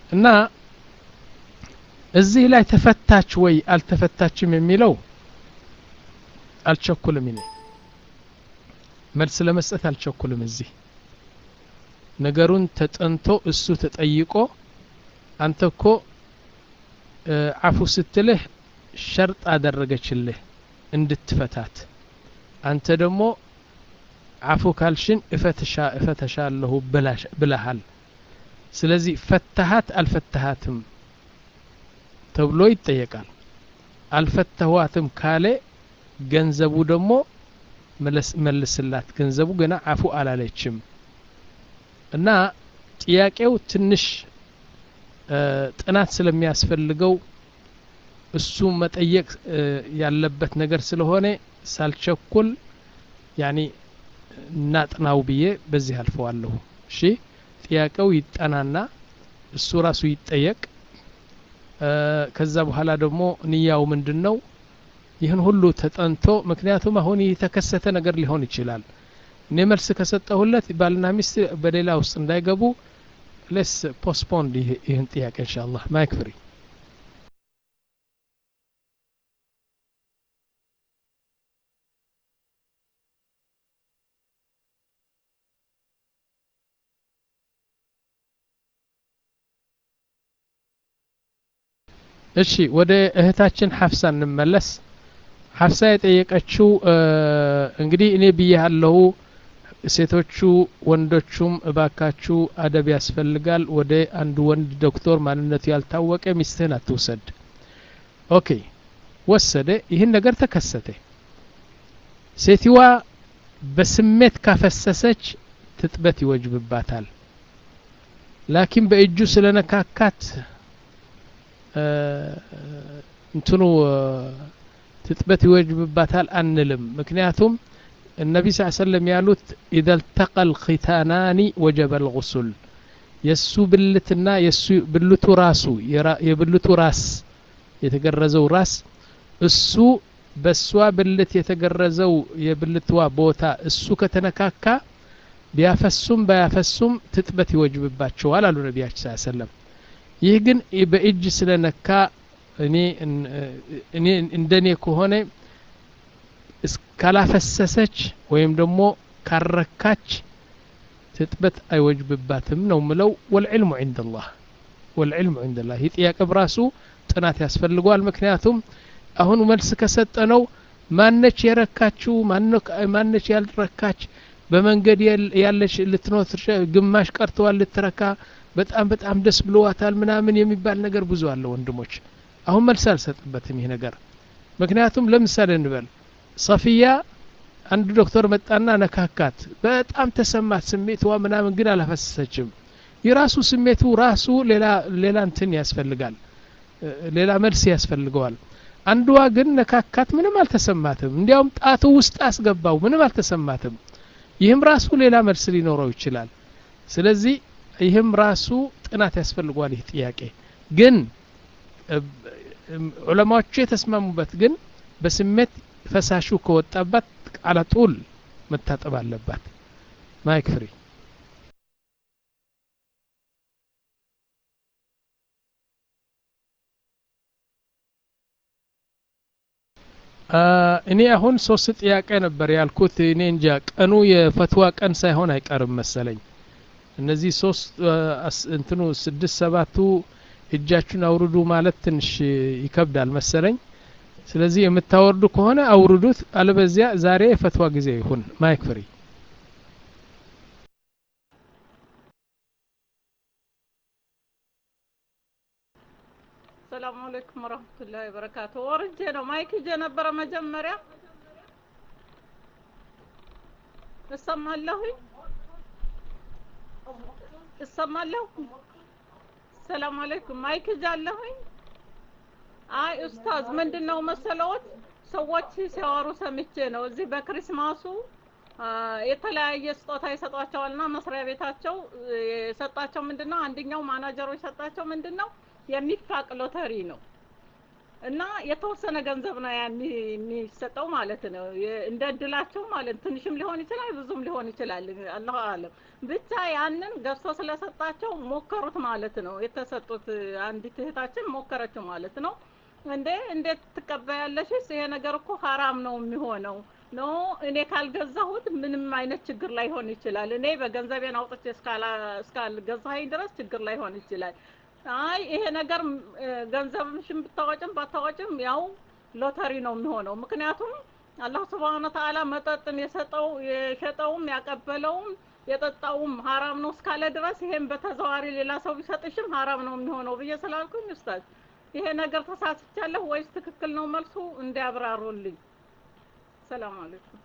እና እዚህ ላይ ተፈታች ወይ አልተፈታችም የሚለው አልቸኩልም እኔ መልስ ለመስጠት አልቸኩልም እዚህ ነገሩን ተጠንቶ እሱ ተጠይቆ አንተ እኮ አፉ ስትልህ ሸርጥ አደረገችልህ እንድትፈታት አንተ ደግሞ አፉ ካልሽን እፈትሻ እፈተሻለሁ ብለሃል ስለዚህ ፈታሃት አልፈታሃትም ተብሎ ይጠየቃል አልፈተዋትም ካለ ገንዘቡ ደግሞ መልስላት ገንዘቡ ገና አፉ አላለችም እና ጥያቄው ትንሽ ጥናት ስለሚያስፈልገው እሱ መጠየቅ ያለበት ነገር ስለሆነ ሳልቸኩል ያኒ እናጥናው ብዬ በዚህ አልፈዋለሁ እሺ ጥያቄው ይጠናና እሱ ራሱ ይጠየቅ ከዛ በኋላ ደግሞ ንያው ምንድን ነው ይህን ሁሉ ተጠንቶ ምክንያቱም አሁን የተከሰተ ነገር ሊሆን ይችላል እኔ መልስ ከሰጠሁለት ባልና ሚስት በሌላ ውስጥ እንዳይገቡ ሌስ ፖስፖንድ ይህን ጥያቄ እንሻ አላህ ማይክ ፍሪ እሺ ወደ እህታችን ሀፍሳ እንመለስ ሀፍሳ የጠየቀችው እንግዲህ እኔ ብያለሁ ሴቶቹ ወንዶቹም እባካችሁ አደብ ያስፈልጋል ወደ አንድ ወንድ ዶክተር ማንነቱ ያልታወቀ ሚስትህን አትውሰድ ኦኬ ወሰደ ይህን ነገር ተከሰተ ሴትዋ በስሜት ካፈሰሰች ትጥበት ይወጅብባታል ላኪን በእጁ ስለነካካት እንትኑ ትጥበት ይወጅብባታል አንልም ምክንያቱም النبي صلى الله عليه وسلم ያሉት إذا التقى الختانان وجب الغسل የሱ ብልትና የሱ ብልቱ ራሱ የብልቱ ራስ የተገረዘው ራስ እሱ በእሷ ብልት የተገረዘው የብልትዋ ቦታ እሱ ከተነካካ ቢያፈሱም ባያፈሱም ትጥበት ይወጅብባቸዋል አሉ ነቢያችን ስ ሰለም ይህ ግን በእጅ ስለነካ እኔ እኔ እንደኔ ከሆነ እስካላፈሰሰች ወይም ደግሞ ካረካች ትጥበት አይወጅብባትም ነው ምለው ወልዕልሙ ዒንደላህ ወልዕልሙ ዒንደላህ ይህ ጥያቄ ብራሱ ጥናት ያስፈልገዋል ምክንያቱም አሁን መልስ ከሰጠ ነው ማነች የረካችው ማነች ያልረካች በመንገድ ያለች ልትኖት ግማሽ ቀርተዋል ልትረካ በጣም በጣም ደስ ብለዋታል ምናምን የሚባል ነገር ብዙ አለ ወንድሞች አሁን መልስ አልሰጥበትም ይህ ነገር ምክንያቱም ለምሳሌ እንበል ሰፊያ አንድ ዶክተር መጣና ነካካት በጣም ተሰማት ስሜትዋ ምናምን ግን አላፈሰሰችም የራሱ ስሜቱ ራሱ ሌላ ሌላ እንትን ያስፈልጋል ሌላ መልስ ያስፈልገዋል አንዷ ግን ነካካት ምንም አልተሰማትም እንዲያውም ጣቱ ውስጥ አስገባው ምንም አልተሰማትም ይህም ራሱ ሌላ መልስ ሊኖረው ይችላል ስለዚህ ይህም ራሱ ጥናት ያስፈልገዋል ይህ ጥያቄ ግን ዑለማዎቹ የተስማሙበት ግን በስሜት ፈሳሹ ከወጣባት አላጡል መታጠብ አለባት ማይክ ፍሪ እኔ አሁን ሶስት ጥያቄ ነበር ያልኩት እኔ እንጃ ቀኑ የፈትዋ ቀን ሳይሆን አይቀርም መሰለኝ እነዚህ ሶስት እንትኑ ስድስት ሰባቱ እጃችሁን አውርዱ ማለት ትንሽ ይከብዳል መሰለኝ ስለዚህ የምታወርዱ ከሆነ አውርዱት አለበዚያ ዛሬ የፈትዋ ጊዜ ይሁን ማይክ ፍሪ ሰላም አለይኩም ወረህመቱላሂ ወበረካቱ ወርጄ ነው ማይክ ይዤ ነበረ መጀመሪያ እሰማለሁኝ እሰማለሁ ሰላም አለይኩም ማይክ ይዣለሁኝ አይ ኡስታዝ ምንድነው መሰለዎት ሰዎች ሲያወሩ ሰምቼ ነው እዚህ በክሪስማሱ የተለያየ ስጦታ ይሰጧቸዋልና መስሪያ ቤታቸው የሰጣቸው ምንድነው አንደኛው ማናጀሩ የሰጣቸው ምንድነው የሚፋቅ ሎተሪ ነው እና የተወሰነ ገንዘብ ነው ያን የሚሰጠው ማለት ነው። የ- እንደ እድላቸው ማለት ትንሽም ሊሆን ይችላል፣ ብዙም ሊሆን ይችላል። አላሁ አለም። ብቻ ያንን ገዝቶ ስለሰጣቸው ሞከሩት ማለት ነው። የተሰጡት አንዲት እህታችን ሞከረችው ማለት ነው። እንዴ እንዴት ትቀበያለሽስ? ይሄ ነገር እኮ ሀራም ነው የሚሆነው ኖ እኔ ካልገዛሁት ምንም አይነት ችግር ላይሆን ይችላል። እኔ በገንዘቤን አውጥቼ እስካላ- እስካልገዛኸኝ ድረስ ችግር ላይሆን ይችላል። አይ ይሄ ነገር ም፣ እ፣ ገንዘብሽን ብታወጭም ባታወጭም ያው ሎተሪ ነው የሚሆነው። ምክንያቱም አላህ ስብሐነ ወተዓላ መጠጥን የሰጠው የሸጠውም ያቀበለውም የጠጣውም ሀራም ነው እስካለ ድረስ ይሄን በተዘዋዋሪ ሌላ ሰው ቢሰጥሽም ሀራም ነው የሚሆነው ብዬ ስላልኩኝ ኡስታዝ ይሄ ነገር ተሳስቻለሁ ወይስ ትክክል ነው መልሱ እንዲያብራሩልኝ። ሰላም አለይኩም።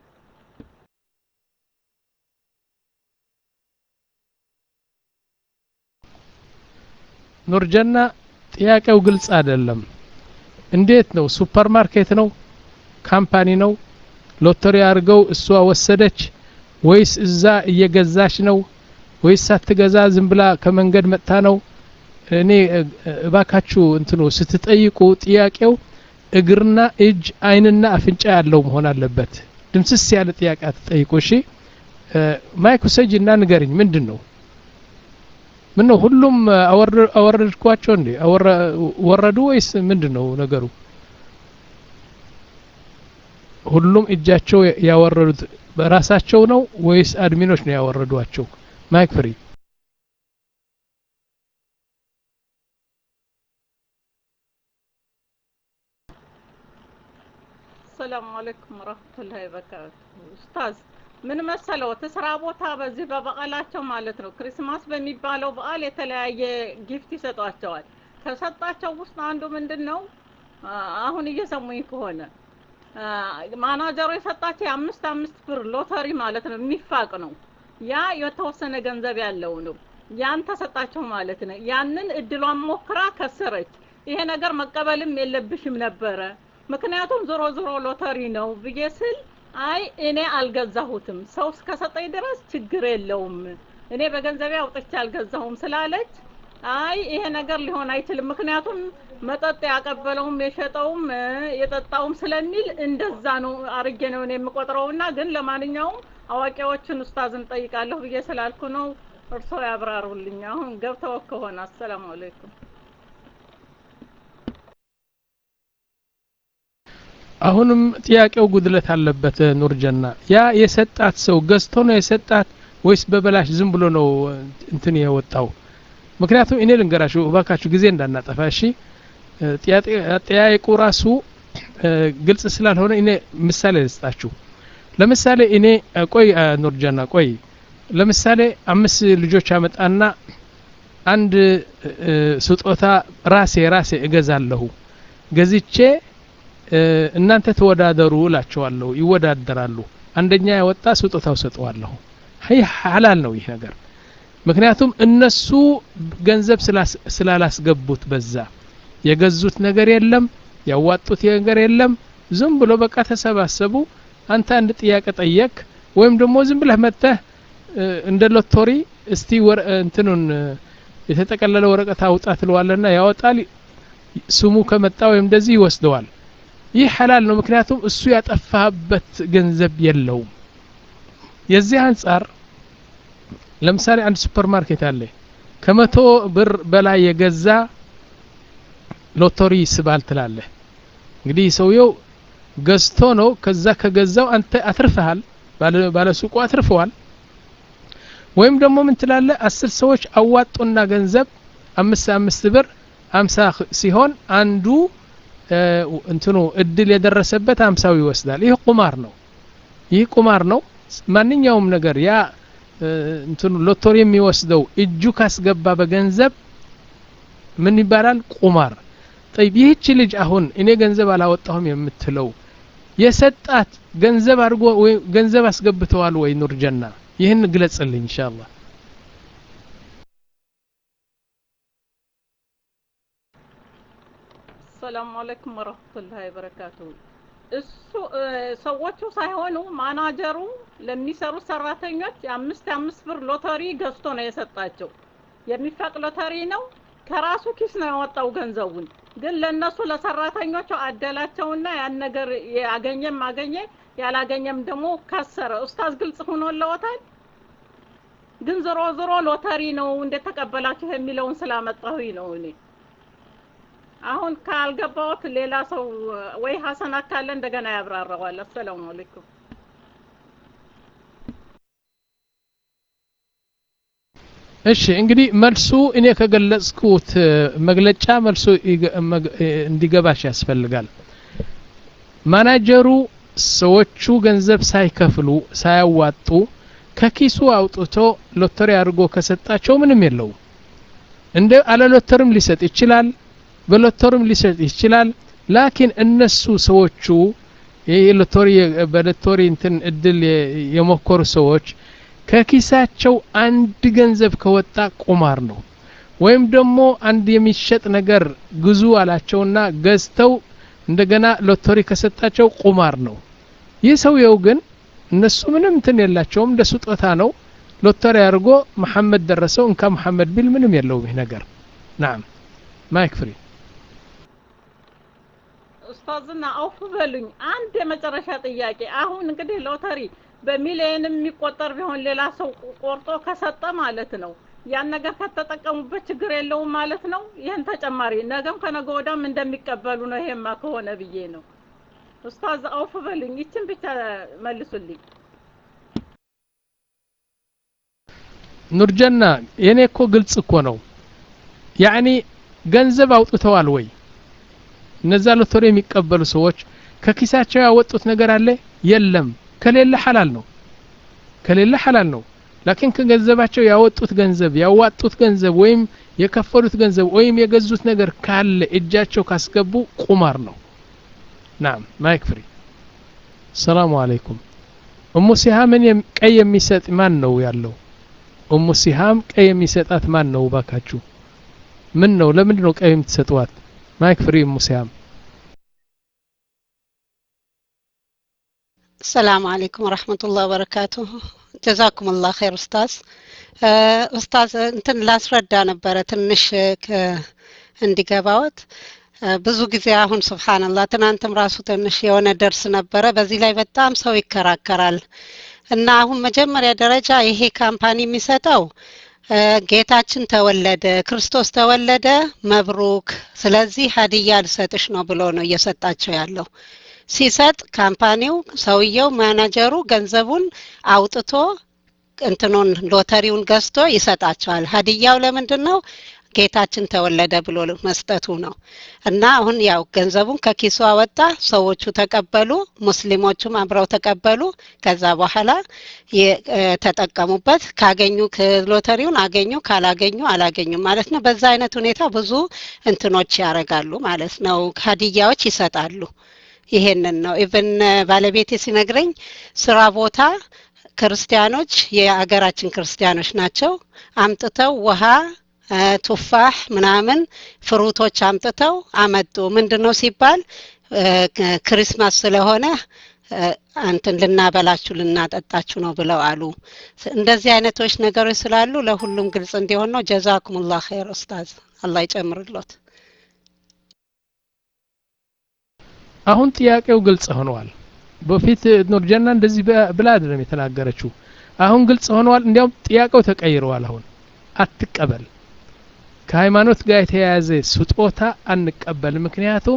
ኑርጀና ጥያቄው ግልጽ አይደለም። እንዴት ነው? ሱፐር ማርኬት ነው? ካምፓኒ ነው? ሎተሪ አድርገው እሷ ወሰደች ወይስ እዛ እየገዛች ነው? ወይስ ሳትገዛ ዝም ብላ ከመንገድ መጥታ ነው? እኔ እ- እባካችሁ እንትኑ ስትጠይቁ ጥያቄው እግርና እጅ አይንና አፍንጫ ያለው መሆን አለበት። ድምስስ ያለ ጥያቄ አትጠይቁ። እሺ እ፣ ማይክ ውሰጅ እና ንገርኝ ምንድን ነው? ምን ነው ሁሉም አወረ- አወረድኳቸው እንዴ? አወረ- ወረዱ ወይስ ምንድን ነው ነገሩ? ሁሉም እጃቸው ያወረዱት በራሳቸው ነው ወይስ አድሚኖች ነው ያወረዷቸው? ማይክ ፍሪ ሰላም አለይኩም ወራህመቱላሂ ወበረካቱ። ኡስታዝ ምን መሰለዎት ስራ ቦታ በዚህ በበዓላቸው ማለት ነው ክሪስማስ በሚባለው በዓል የተለያየ ጊፍት ይሰጧቸዋል። ከሰጣቸው ውስጥ አንዱ ምንድን ነው አ- አሁን እየሰሙኝ ከሆነ አ፣ ማናጀሩ የሰጣቸው የአምስት አምስት ብር ሎተሪ ማለት ነው የሚፋቅ ነው። ያ የተወሰነ ገንዘብ ያለው ነው። ያን ተሰጣቸው ማለት ነው። ያንን እድሏን ሞክራ ከሰረች። ይሄ ነገር መቀበልም የለብሽም ነበረ ምክንያቱም ዞሮ ዞሮ ሎተሪ ነው ብዬ ስል አይ እኔ አልገዛሁትም ሰው እስከሰጠኝ ድረስ ችግር የለውም እኔ በገንዘቤ አውጥቼ አልገዛሁም ስላለች አይ ይሄ ነገር ሊሆን አይችልም ምክንያቱም መጠጥ ያቀበለውም የሸጠውም እ፣ የጠጣውም ስለሚል እንደዛ ነው አርጌ ነው እኔ የምቆጥረውና ግን ለማንኛውም አዋቂዎችን ኡስታዝን ጠይቃለሁ ብዬ ስላልኩ ነው እርስዎ ያብራሩልኝ አሁን ገብተው ከሆነ አሰላሙ አለይኩም አሁንም ጥያቄው ጉድለት አለበት። ኑርጀና ያ የሰጣት ሰው ገዝቶ ነው የሰጣት ወይስ በበላሽ ዝም ብሎ ነው እንትን የወጣው? ምክንያቱም እኔ ልንገራችሁ እባካችሁ ጊዜ እንዳናጠፋ እሺ። እ፣ ጥያቄ- አጠያየቁ ራሱ እ፣ ግልጽ ስላልሆነ እኔ ምሳሌ ልስጣችሁ። ለምሳሌ እኔ እ፣ ቆይ እ፣ ኑርጀና ቆይ፣ ለምሳሌ አምስት ልጆች አመጣና አንድ እ፣ ስጦታ ራሴ ራሴ እገዛለሁ ገዝቼ እ፣ እናንተ ተወዳደሩ እላቸዋለሁ። ይወዳደራሉ። አንደኛ ያወጣ ስጦታው ሰጠዋለሁ። ይህ ሐላል ነው ይህ ነገር። ምክንያቱም እነሱ ገንዘብ ስላስ- ስላላስገቡት በዛ የገዙት ነገር የለም፣ ያዋጡት ነገር የለም። ዝም ብሎ በቃ ተሰባሰቡ። አንተ አንድ ጥያቄ ጠየቅ፣ ወይም ደግሞ ዝም ብለህ መጥተህ እ፣ እንደ ሎቶሪ እስቲ ወረ- እንትኑን እ፣ የተጠቀለለ ወረቀት አውጣ ትለዋለና ያወጣል። ስሙ ከመጣ ወይም እንደዚህ ይወስደዋል። ይህ ሐላል ነው። ምክንያቱም እሱ ያጠፋበት ገንዘብ የለውም። የዚህ አንጻር ለምሳሌ አንድ ሱፐር ማርኬት አለ። ከመቶ ብር በላይ የገዛ ሎተሪ ይስባል ትላለህ። እንግዲህ ሰውየው ገዝቶ ነው። ከዛ ከገዛው አንተ አትርፈሃል፣ ባለ- ባለሱቁ አትርፈዋል። ወይም ደግሞ ምን ትላለህ? አስር ሰዎች አዋጡና ገንዘብ አምስት አምስት ብር አምሳ ሲሆን አንዱ እ፣ እንትኑ እድል የደረሰበት አምሳው ይወስዳል። ይህ ቁማር ነው። ይህ ቁማር ነው። ማንኛውም ነገር ያ እ፣ እንትኑ ሎተሪ የሚወስደው እጁ ካስገባ በገንዘብ ምን ይባላል? ቁማር። ጠይብ ይህች ልጅ አሁን እኔ ገንዘብ አላወጣሁም የምትለው የሰጣት ገንዘብ አድርጎ ወይ ገንዘብ አስገብተዋል ወይ? ኑርጀና ይህን ግለጽልኝ ኢንሻአላህ። ሰላም አለይኩም ወረህመቱላሂ ወበረካቱ። እሱ እ፣ ሰዎቹ ሳይሆኑ ማናጀሩ ለሚሰሩት ሰራተኞች የአምስት የአምስት ብር ሎተሪ ገዝቶ ነው የሰጣቸው። የሚፋቅ ሎተሪ ነው። ከራሱ ኪስ ነው ያወጣው ገንዘቡን። ግን ለነሱ ለሰራተኞቹ አደላቸውና ያን ነገር ያገኘም አገኘ ያላገኘም ደግሞ ከሰረ። ኡስታዝ ግልጽ ሆኖልዎታል። ግን ዞሮ ዞሮ ሎተሪ ነው እንደተቀበላችሁ የሚለውን ስላመጣሁኝ ነው እኔ አሁን ካልገባዎት ሌላ ሰው ወይ ሀሰን አካለ እንደገና ያብራራዋል። አሰላሙ አለይኩም። እሺ እንግዲህ መልሱ እኔ ከገለጽኩት መግለጫ መልሱ እንዲገባሽ ያስፈልጋል። ማናጀሩ ሰዎቹ ገንዘብ ሳይከፍሉ ሳያዋጡ ከኪሱ አውጥቶ ሎተሪ አድርጎ ከሰጣቸው ምንም የለውም። እንደ አለ ሎተርም ሊሰጥ ይችላል፣ በሎተርም ሊሰጥ ይችላል። ላኪን እነሱ ሰዎቹ ይህ ሎተሪ በሎተሪ እንትን እድል የሞከሩ ሰዎች ከኪሳቸው አንድ ገንዘብ ከወጣ ቁማር ነው። ወይም ደግሞ አንድ የሚሸጥ ነገር ግዙ አላቸውና ገዝተው እንደገና ሎተሪ ከሰጣቸው ቁማር ነው። ይህ ሰውየው ግን እነሱ ምንም እንትን የላቸውም፣ እንደ ስጦታ ነው። ሎተሪ አድርጎ መሐመድ ደረሰው እንካ መሐመድ ቢል ምንም የለውም ይህ ነገር። ናም ማይክ ፍሪ ኡስታዝና አውፍ በሉኝ። አንድ የመጨረሻ ጥያቄ። አሁን እንግዲህ ሎተሪ በሚሊየንም የሚቆጠር ቢሆን ሌላ ሰው ቆርጦ ከሰጠ ማለት ነው ያን ነገር ከተጠቀሙበት ችግር የለውም ማለት ነው። ይህን ተጨማሪ ነገም ከነገ ወዳም እንደሚቀበሉ ነው። ይሄማ ከሆነ ብዬ ነው። ኡስታዝ አውፍ በሉኝ። ይችን ብቻ መልሱልኝ። ኑርጀና የኔ እኮ ግልጽ እኮ ነው። ያኒ ገንዘብ አውጥተዋል ወይ? እነዛ ሎተሪ የሚቀበሉ ሰዎች ከኪሳቸው ያወጡት ነገር አለ? የለም። ከሌለ ሐላል ነው። ከሌለ ሐላል ነው። ላኪን ከገንዘባቸው ያወጡት ገንዘብ ያዋጡት ገንዘብ ወይም የከፈሉት ገንዘብ ወይም የገዙት ነገር ካለ እጃቸው ካስገቡ ቁማር ነው። ናም ማይክ ፍሪ። ሰላሙ አለይኩም። እሙ ሲሃምን ቀይ የሚሰጥ ማን ነው ያለው? እሙ ሲሃም ቀይ የሚሰጣት ማን ነው ባካችሁ? ምን ነው ለምንድን ነው ቀይ የምትሰጥዋት? ማይክ ፍሪ እሙ ሲሃም። السلام عليكم ورحمة الله وبركاته ጀዛኩም ላህ ኸይር ኡስታዝ ኡስታዝ እንትን ላስረዳ ነበረ ትንሽ እንዲገባዎት ብዙ ጊዜ አሁን ስብሓንላህ ትናንትም ራሱ ትንሽ የሆነ ደርስ ነበረ በዚህ ላይ በጣም ሰው ይከራከራል እና አሁን መጀመሪያ ደረጃ ይሄ ካምፓኒ የሚሰጠው ጌታችን ተወለደ ክርስቶስ ተወለደ መብሩክ ስለዚህ ሀዲያ ልሰጥሽ ነው ብሎ ነው እየሰጣቸው ያለው ሲሰጥ ካምፓኒው ሰውየው ማናጀሩ ገንዘቡን አውጥቶ እንትኑን ሎተሪውን ገዝቶ ይሰጣቸዋል። ሀዲያው ለምንድን ነው? ጌታችን ተወለደ ብሎ መስጠቱ ነው። እና አሁን ያው ገንዘቡን ከኪሱ አወጣ፣ ሰዎቹ ተቀበሉ፣ ሙስሊሞቹም አብረው ተቀበሉ። ከዛ በኋላ ተጠቀሙበት። ካገኙ ሎተሪውን አገኙ፣ ካላገኙ አላገኙም ማለት ነው። በዛ አይነት ሁኔታ ብዙ እንትኖች ያደርጋሉ ማለት ነው። ሀዲያዎች ይሰጣሉ። ይሄንን ነው ኢቨን ባለቤቴ ሲነግረኝ ስራ ቦታ ክርስቲያኖች የአገራችን ክርስቲያኖች ናቸው አምጥተው ውሃ ቱፋህ ምናምን ፍሩቶች አምጥተው አመጡ ምንድን ነው ሲባል ክሪስማስ ስለሆነ አንትን ልናበላችሁ ልናጠጣችሁ ነው ብለው አሉ እንደዚህ አይነቶች ነገሮች ስላሉ ለሁሉም ግልጽ እንዲሆን ነው ጀዛኩሙላህ ኸይር ኡስታዝ አላህ ይጨምርሎት አሁን ጥያቄው ግልጽ ሆነዋል። በፊት ኑርጀና እንደዚህ ብላ አይደለም የተናገረችው። አሁን ግልጽ ሆነዋል። እንዲያውም ጥያቄው ተቀይረዋል። አሁን አትቀበል፣ ከሃይማኖት ጋር የተያያዘ ስጦታ አንቀበል። ምክንያቱም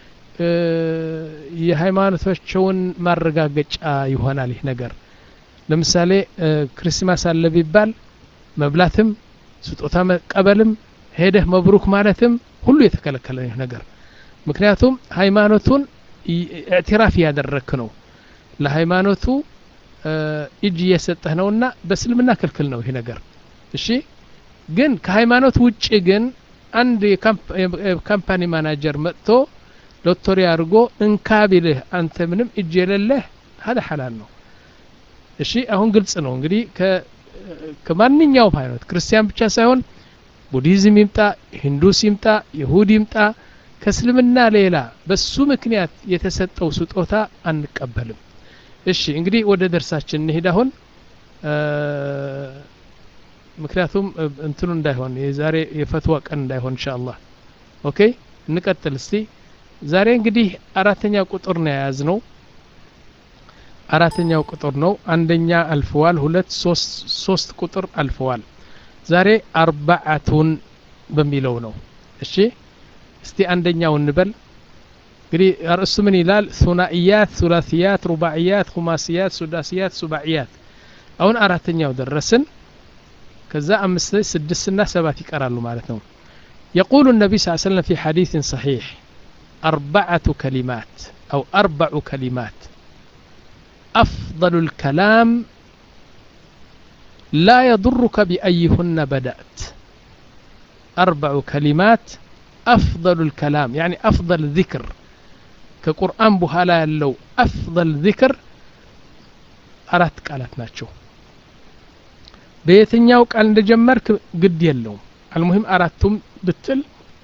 የሃይማኖታቸውን ማረጋገጫ ይሆናል ይህ ነገር። ለምሳሌ ክርስማስ አለ ቢባል መብላትም ስጦታ መቀበልም ሄደህ መብሩክ ማለትም ሁሉ የተከለከለ ይህ ነገር ምክንያቱም ሃይማኖቱን ኢዕትራፍ እያደረክ ነው ለሃይማኖቱ እጅ እየሰጠህ ነውና በእስልምና ክልክል ነው ይህ ነገር እሺ ግን ከሃይማኖት ውጭ ግን አንድ የካምፓኒ ማናጀር መጥቶ ሎተሪ አድርጎ እንካ ቢልህ አንተ ምንም እጅ የሌለህ ሀደ ሐላል ነው እሺ አሁን ግልጽ ነው እንግዲህ ከማንኛውም ሃይማኖት ክርስቲያን ብቻ ሳይሆን ቡዲዝም ይምጣ ሂንዱስ ይምጣ ይሁድ ይምጣ ከእስልምና ሌላ በሱ ምክንያት የተሰጠው ስጦታ አንቀበልም እሺ እንግዲህ ወደ ደርሳችን እንሄድ አሁን ምክንያቱም እንትኑ እንዳይሆን የዛሬ የፈትዋ ቀን እንዳይሆን እንሻ አላህ ኦኬ እንቀጥል እስቲ ዛሬ እንግዲህ አራተኛ ቁጥር ነው የያዝነው አራተኛው ቁጥር ነው አንደኛ አልፈዋል ሁለት ሶስት ሶስት ቁጥር አልፈዋል ዛሬ አርባዓቱን በሚለው ነው እሺ እስቲ አንደኛው እንበል እንግዲህ ርዕሱ ምን ይላል ሱናኢያት ሱላሲያት ሩባዕያት ሁማስያት ሱዳስያት ሱባዕያት አሁን አራተኛው ደረስን ከዛ አምስት ስድስትና ሰባት ይቀራሉ ማለት ነው يقول النبي صلى الله عليه وسلم في حديث صحيح أربعة كلمات أو أربع كلمات أفضل الكلام لا يضرك بأيهن بدأت أربع كلمات أفضل الكلام يعني أفضل ذكر كقرآن بهالا لو أفضل ذكر أرات قالت ناتشو በየትኛው ቃል እንደጀመርክ ግድ የለውም አልሙሂም አራቱም ብትል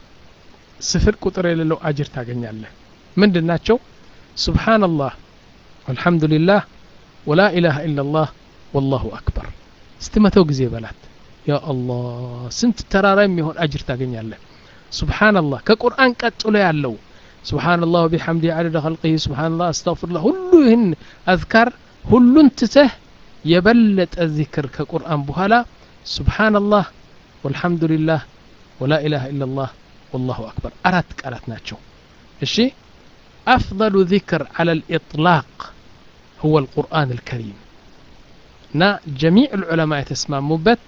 ስፍር ቁጥር የሌለው አጅር ታገኛለህ ምንድን ናቸው ሱብሓነላህ አልሐምዱሊላህ ወላ ኢላሃ ኢላላህ ወላሁ አክበር እስቲ መተው ጊዜ በላት ያ አላህ ስንት ተራራ የሚሆን አጅር ታገኛለህ ሱብሓነላህ ከቁርአን ቀጥሎ ያለው ሱብሓነላህ ወቢሐምዲ አደደ ኸልቂህ ሱብሓነላህ አስተግፊሩላህ ሁሉ ይህን አዝካር ሁሉን ትተህ የበለጠ ዚክር ከቁርአን በኋላ ሱብሓነላህ ወልሐምዱሊላህ ወላ ኢላሃ ኢላላህ ወላሁ አክበር አራት ቃላት ናቸው እሺ أفضل ذكر على الإطلاق هو القرآن الكريم نا جميع العلماء يتسمى مبت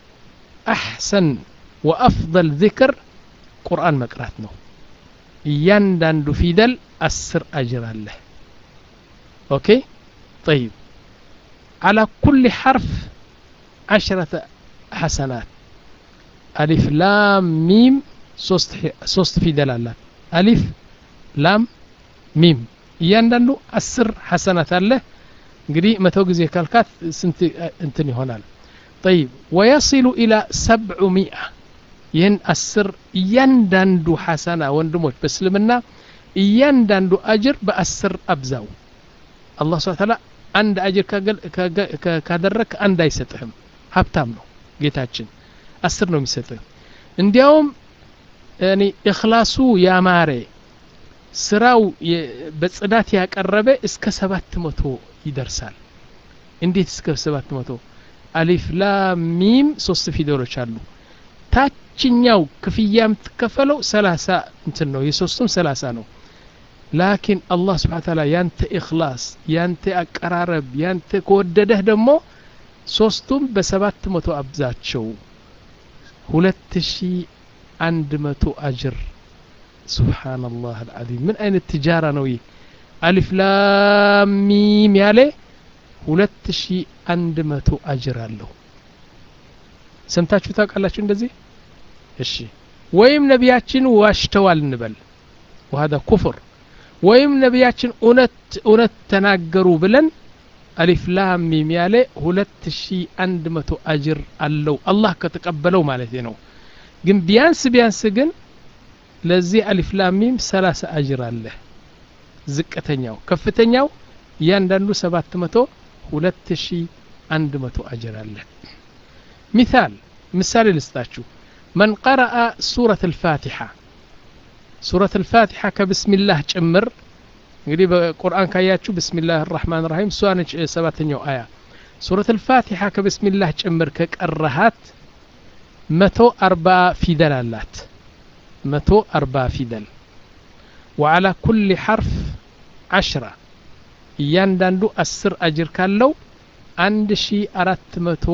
أحسن وأفضل ذكر قرآن مقراتنا يندن فيدل أسر أجر له أوكي طيب على كل حرف عشرة حسنات ألف لام ميم ሶስት ፊደል አላት አሊፍ ላም ሚም እያንዳንዱ አስር ሐሰናት አለ እንግዲህ መቶ ጊዜ ካልካት ስንት እንትን ይሆናል ጠይብ ወየሲሉ ኢላ ሰብዑ ሚአ ይህን አስር እያንዳንዱ ሐሰና ወንድሞች በእስልምና እያንዳንዱ አጅር በአስር አብዛው አላህ ስብሐ ተዓላ አንድ አጅር ካደረግ አንድ አይሰጥህም ሀብታም ነው ጌታችን አስር ነው የሚሰጥህ እንዲያውም እኔ እክላሱ ያማረ ስራው በጽዳት ያቀረበ እስከ ሰባት መቶ ይደርሳል እንዴት እስከ ሰባት መቶ አሊፍ ላም ሚም ሶስት ፊደሎች አሉ ታችኛው ክፍያ የምትከፈለው ሰላሳ እንትን ነው የሶስቱም ሰላሳ ነው ላኪን አላህ ስብሓ ታላ ያንተ ኢክላስ ያንተ አቀራረብ ያንተ ከወደደህ ደግሞ ሶስቱም በሰባት መቶ አብዛቸው ሁለት ሺ አንድ መቶ አጅር ሱብሓነላህ አልዓዚም ምን አይነት ትጃራ ነው ይህ አሊፍ ላም ሚም ያለ ሁለት ሺ አንድ መቶ አጅር አለው ሰምታችሁ ታውቃላችሁ እንደዚህ እሺ ወይም ነቢያችን ዋሽተዋል እንበል ወሀዳ ኩፍር ወይም ነቢያችን እውነት እውነት ተናገሩ ብለን አሊፍ ላም ሚም ያለ ሁለት ሺ አንድ መቶ አጅር አለው አላህ ከተቀበለው ማለት ነው ግን ቢያንስ ቢያንስ ግን ለዚህ አሊፍ ላም ሚም ሰላሳ አጅር አለ ዝቅተኛው ከፍተኛው እያንዳንዱ ሰባት መቶ ሁለት ሺ አንድ መቶ አጅር አለ ሚሳል ምሳሌ ልስጣችሁ መን ቀረአ ሱረት ልፋቲሓ ሱረት ልፋቲሓ ከብስሚላህ ጭምር እንግዲህ በቁርአን ካያችሁ ብስሚላህ ራሕማን ራሒም እሷ ነች ሰባተኛው አያ ሱረት ልፋቲሓ ከብስሚላህ ጭምር ከቀረሃት መቶ አርባ ፊደል አላት መቶ አርባ ፊደል ወዓላ ኩል ሐርፍ ዓሽራ እያንዳንዱ አስር አጅር ካለው አንድ ሺ አራት መቶ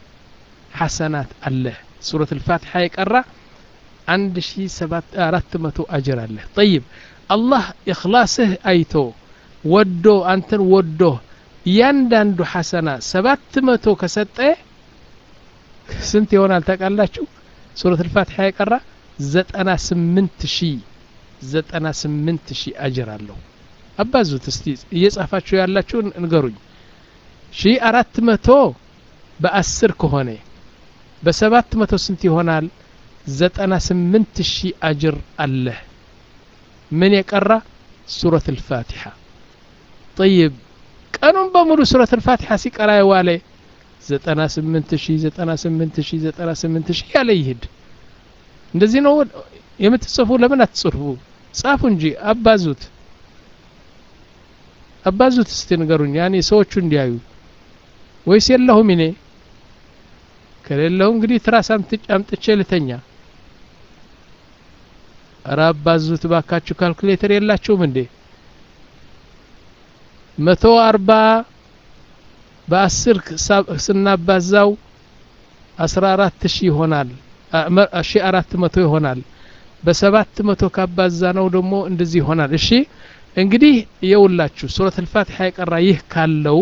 ሐሰናት አለ ሱረት ልፋቲሓ የቀራ አንድ ሺ አራት መቶ አጅር አለ ጠይብ አላህ እክላስህ አይቶ ወዶ አንተን ወዶ እያንዳንዱ ሐሰና ሰባት መቶ ከሰጠ ስንት ይሆናል ታውቃላችሁ ሱረት ልፋቲሓ የቀራ ዘጠና ስምንት ሺ ዘጠና ስምንት ሺ አጅር አለው አባዙት እስቲ እየጻፋችሁ ያላችሁ ንገሩኝ ሺ አራት መቶ በአስር ከሆነ በሰባት መቶ ስንት ይሆናል ዘጠና ስምንት ሺ አጅር አለህ ምን የቀራ ሱረት ልፋቲሓ ጠይብ ቀኑን በሙሉ ሱረት ልፋቲሓ ሲቀራ የዋለ ዘጠና ስምንት ሺ ዘጠና ስምንት ሺ ዘጠና ስምንት ሺ ያለ ይሄድ እንደዚህ ነው የምትጽፉ ለምን አትጽፉ? ጻፉ እንጂ አባዙት አባዙት እስቲ ንገሩኝ። ያኔ ሰዎቹ እንዲያዩ ወይስ የለሁም እኔ ከሌለሁ እንግዲህ ትራስ አምጥቼ ልተኛ። ኧረ አባዙት ባካችሁ። ካልኩሌተር የላችሁም እንዴ? መቶ አርባ በአስር ስናባዛው አስራ አራት ሺህ ይሆናል። ሺ አራት መቶ ይሆናል። በሰባት መቶ ካባዛ ነው ደግሞ እንደዚህ ይሆናል። እሺ እንግዲህ የውላችሁ ሱረት አልፋቲሓ የቀራ ይህ ካለው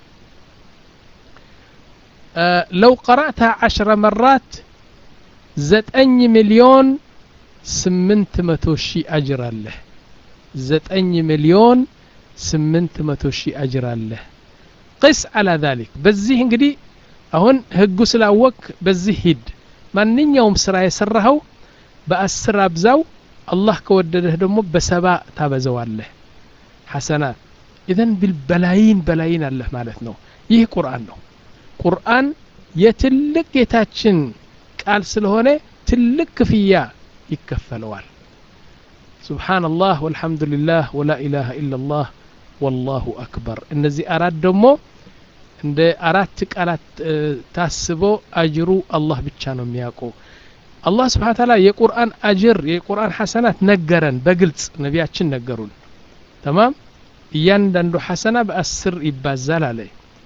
ለው ቀራእታ ዓሽረ መራት ዘጠኝ ሚሊዮን ስምንት መቶ ሺህ አጅር አለህ። ዘጠኝ ሚሊዮን ስምንት መቶ ሺህ አጅር አለህ። ቅስ አላ ዛሊክ በዚህ እንግዲህ አሁን ህጉ ስላወቅ በዚህ ሂድ። ማንኛውም ስራ የሰራኸው በአስር አብዛው። አላህ ከወደደህ ደግሞ በሰባ ታበዘዋለህ ሐሰናት። ኢዘን ቢልበላይን በላይን አለህ ማለት ነው። ይህ ቁርአን ነው። ቁርአን የትልቅ ጌታችን ቃል ስለሆነ ትልቅ ክፍያ ይከፈለዋል። ሱብሓነላህ ወልሐምዱሊላህ ወላ ኢላሃ ኢላላህ ወላሁ አክበር። እነዚህ አራት ደግሞ እንደ አራት ቃላት ታስቦ አጅሩ አላህ ብቻ ነው የሚያውቀው። አላህ ስብሓነ ተዓላ የቁርአን አጅር የቁርአን ሐሰናት ነገረን በግልጽ ነቢያችን ነገሩን። ተማም እያንዳንዱ ሐሰና በአስር ይባዛል አለ።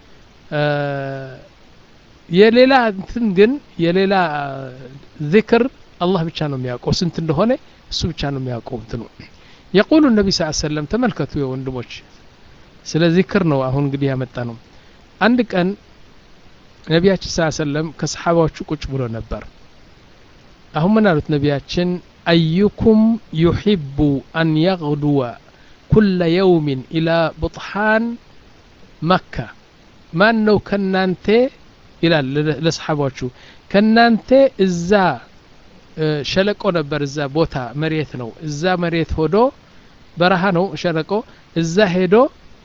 የሌላ እንትን ግን የሌላ ዚክር አላህ ብቻ ነው የሚያውቀው ስንት እንደሆነ እሱ ብቻ ነው የሚያውቀው እንትኑ የቁሉ ነቢ ስ ሰለም ተመልከቱ የወንድሞች ስለ ዚክር ነው አሁን እንግዲህ ያመጣ ነው አንድ ቀን ነቢያችን ስ ሰለም ከሰሓባዎቹ ቁጭ ብሎ ነበር አሁን ምን አሉት ነቢያችን አዩኩም ዩሒቡ አን የغድወ ኩለ የውሚን ኢላ ቡጥሓን መካ ማን ነው ከናንተ ይላል ለሰሓባዎቹ ከናንተ እዛ ሸለቆ ነበር እዛ ቦታ መሬት ነው እዛ መሬት ሆዶ በረሃ ነው ሸለቆ እዛ ሄዶ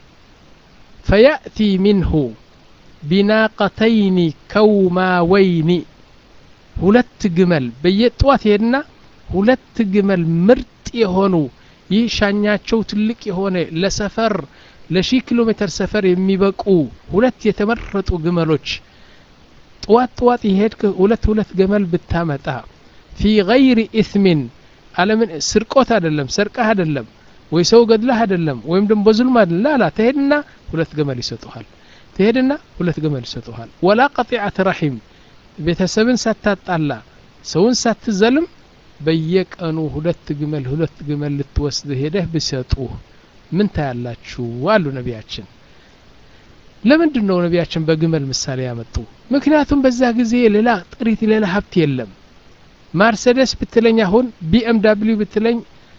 ፈያእቲ ሚንሁ ቢናቀተይኒ ከውማወይኒ ሁለት ግመል በየጠዋት ይሄድና ሁለት ግመል ምርጥ የሆኑ ይህ ሻኛቸው ትልቅ የሆነ ለሰፈር ለሺህ ኪሎ ሜትር ሰፈር የሚበቁ ሁለት የተመረጡ ግመሎች ጥዋት ጥዋት የሄድክ ሁለት ሁለት ገመል ብታመጣ ፊ ገይሪ ኢስሚን አለምን ስርቆት አይደለም ሰርቀህ አይደለም ወይ ሰው ገድለህ አይደለም ወይም ደግሞ በዙልም አይደለም ላላ ትሄድና ሁለት ገመል ይሰጡሃል ትሄድና ሁለት ገመል ይሰጡሃል ወላ ቀጢዐት ረሒም ቤተሰብን ሳታጣላ ሰውን ሳትዘልም በየቀኑ ሁለት ግመል ሁለት ግመል ልትወስድ ሄደህ ብሰጡህ ምን ታያላችሁ አሉ ነቢያችን ለምንድን ነው ነቢያችን በግመል ምሳሌ ያመጡ ምክንያቱም በዛ ጊዜ ሌላ ጥሪት ሌላ ሀብት የለም ማርሴደስ ብትለኝ አሁን ቢኤም ዳብሊው ብትለኝ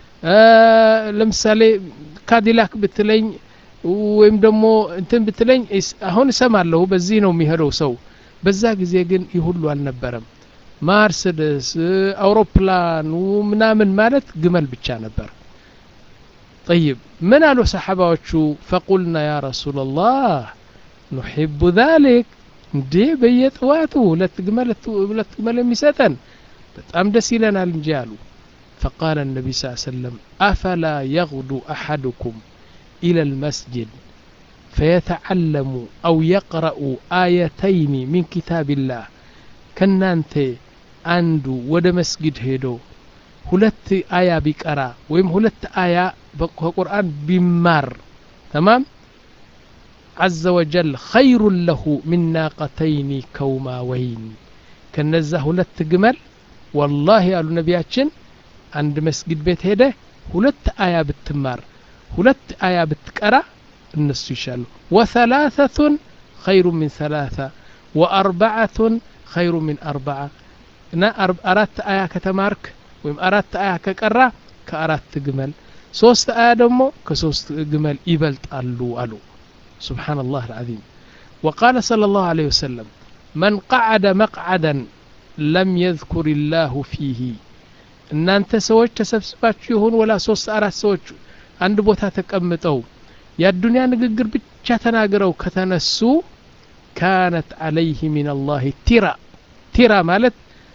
ለምሳሌ ካዲላክ ብትለኝ ወይም ደግሞ እንትን ብትለኝ አሁን እሰማለሁ በዚህ ነው የሚሄደው ሰው በዛ ጊዜ ግን ይህ ሁሉ አልነበረም ማርሴደስ አውሮፕላኑ ምናምን ማለት ግመል ብቻ ነበር ጠይብ ምን አሉ ሰሓባዎቹ ፈቁልና ያ ረሱላላህ ኑሕቡ ዛሊክ እንዴ በየጥዋቱ ሁለት ግመል ሁለት ግመል የሚሰጠን በጣም ደስ ይለናል እንጂ አሉ فقال النبي صلى الله عليه وسلم أفلا يغدو أحدكم إلى المسجد فيتعلم أو يقرأ آيتين من كتاب الله كنانت አንዱ ወደ መስጊድ ሄዶ ሁለት አያ ቢቀራ ወይም ሁለት አያ ከቁርአን ቢማር ተማም عز وجل خير له من ناقتين كوماوين ከነዛ ሁለት ግመል ወላሂ ያሉ ነቢያችን አንድ መስጊድ ቤት ሄደ ሁለት አያ ብትማር ሁለት አያ ብትቀራ እነሱ ይሻሉ ወሰላሰቱን ኸይሩ ሚን ሰላሳ ወአርባዓቱን ኸይሩ ሚን አርባዓ እና አራት አያ ከተማርክ ወይም አራት አያ ከቀራ ከአራት ግመል ሶስት አያ ደግሞ ከሶስት ግመል ይበልጣሉ አሉ سبحان الله العظيم وقال صلى الله عليه وسلم من قعد مقعدا لم يذكر الله فيه እናንተ ሰዎች ተሰብስባችሁ ይሁን ወላ ሶስት አራት ሰዎች አንድ ቦታ ተቀምጠው የአዱንያ ንግግር ብቻ ተናግረው ከተነሱ ካነት አለይህ ሚን አላህ ቲራ ቲራ ማለት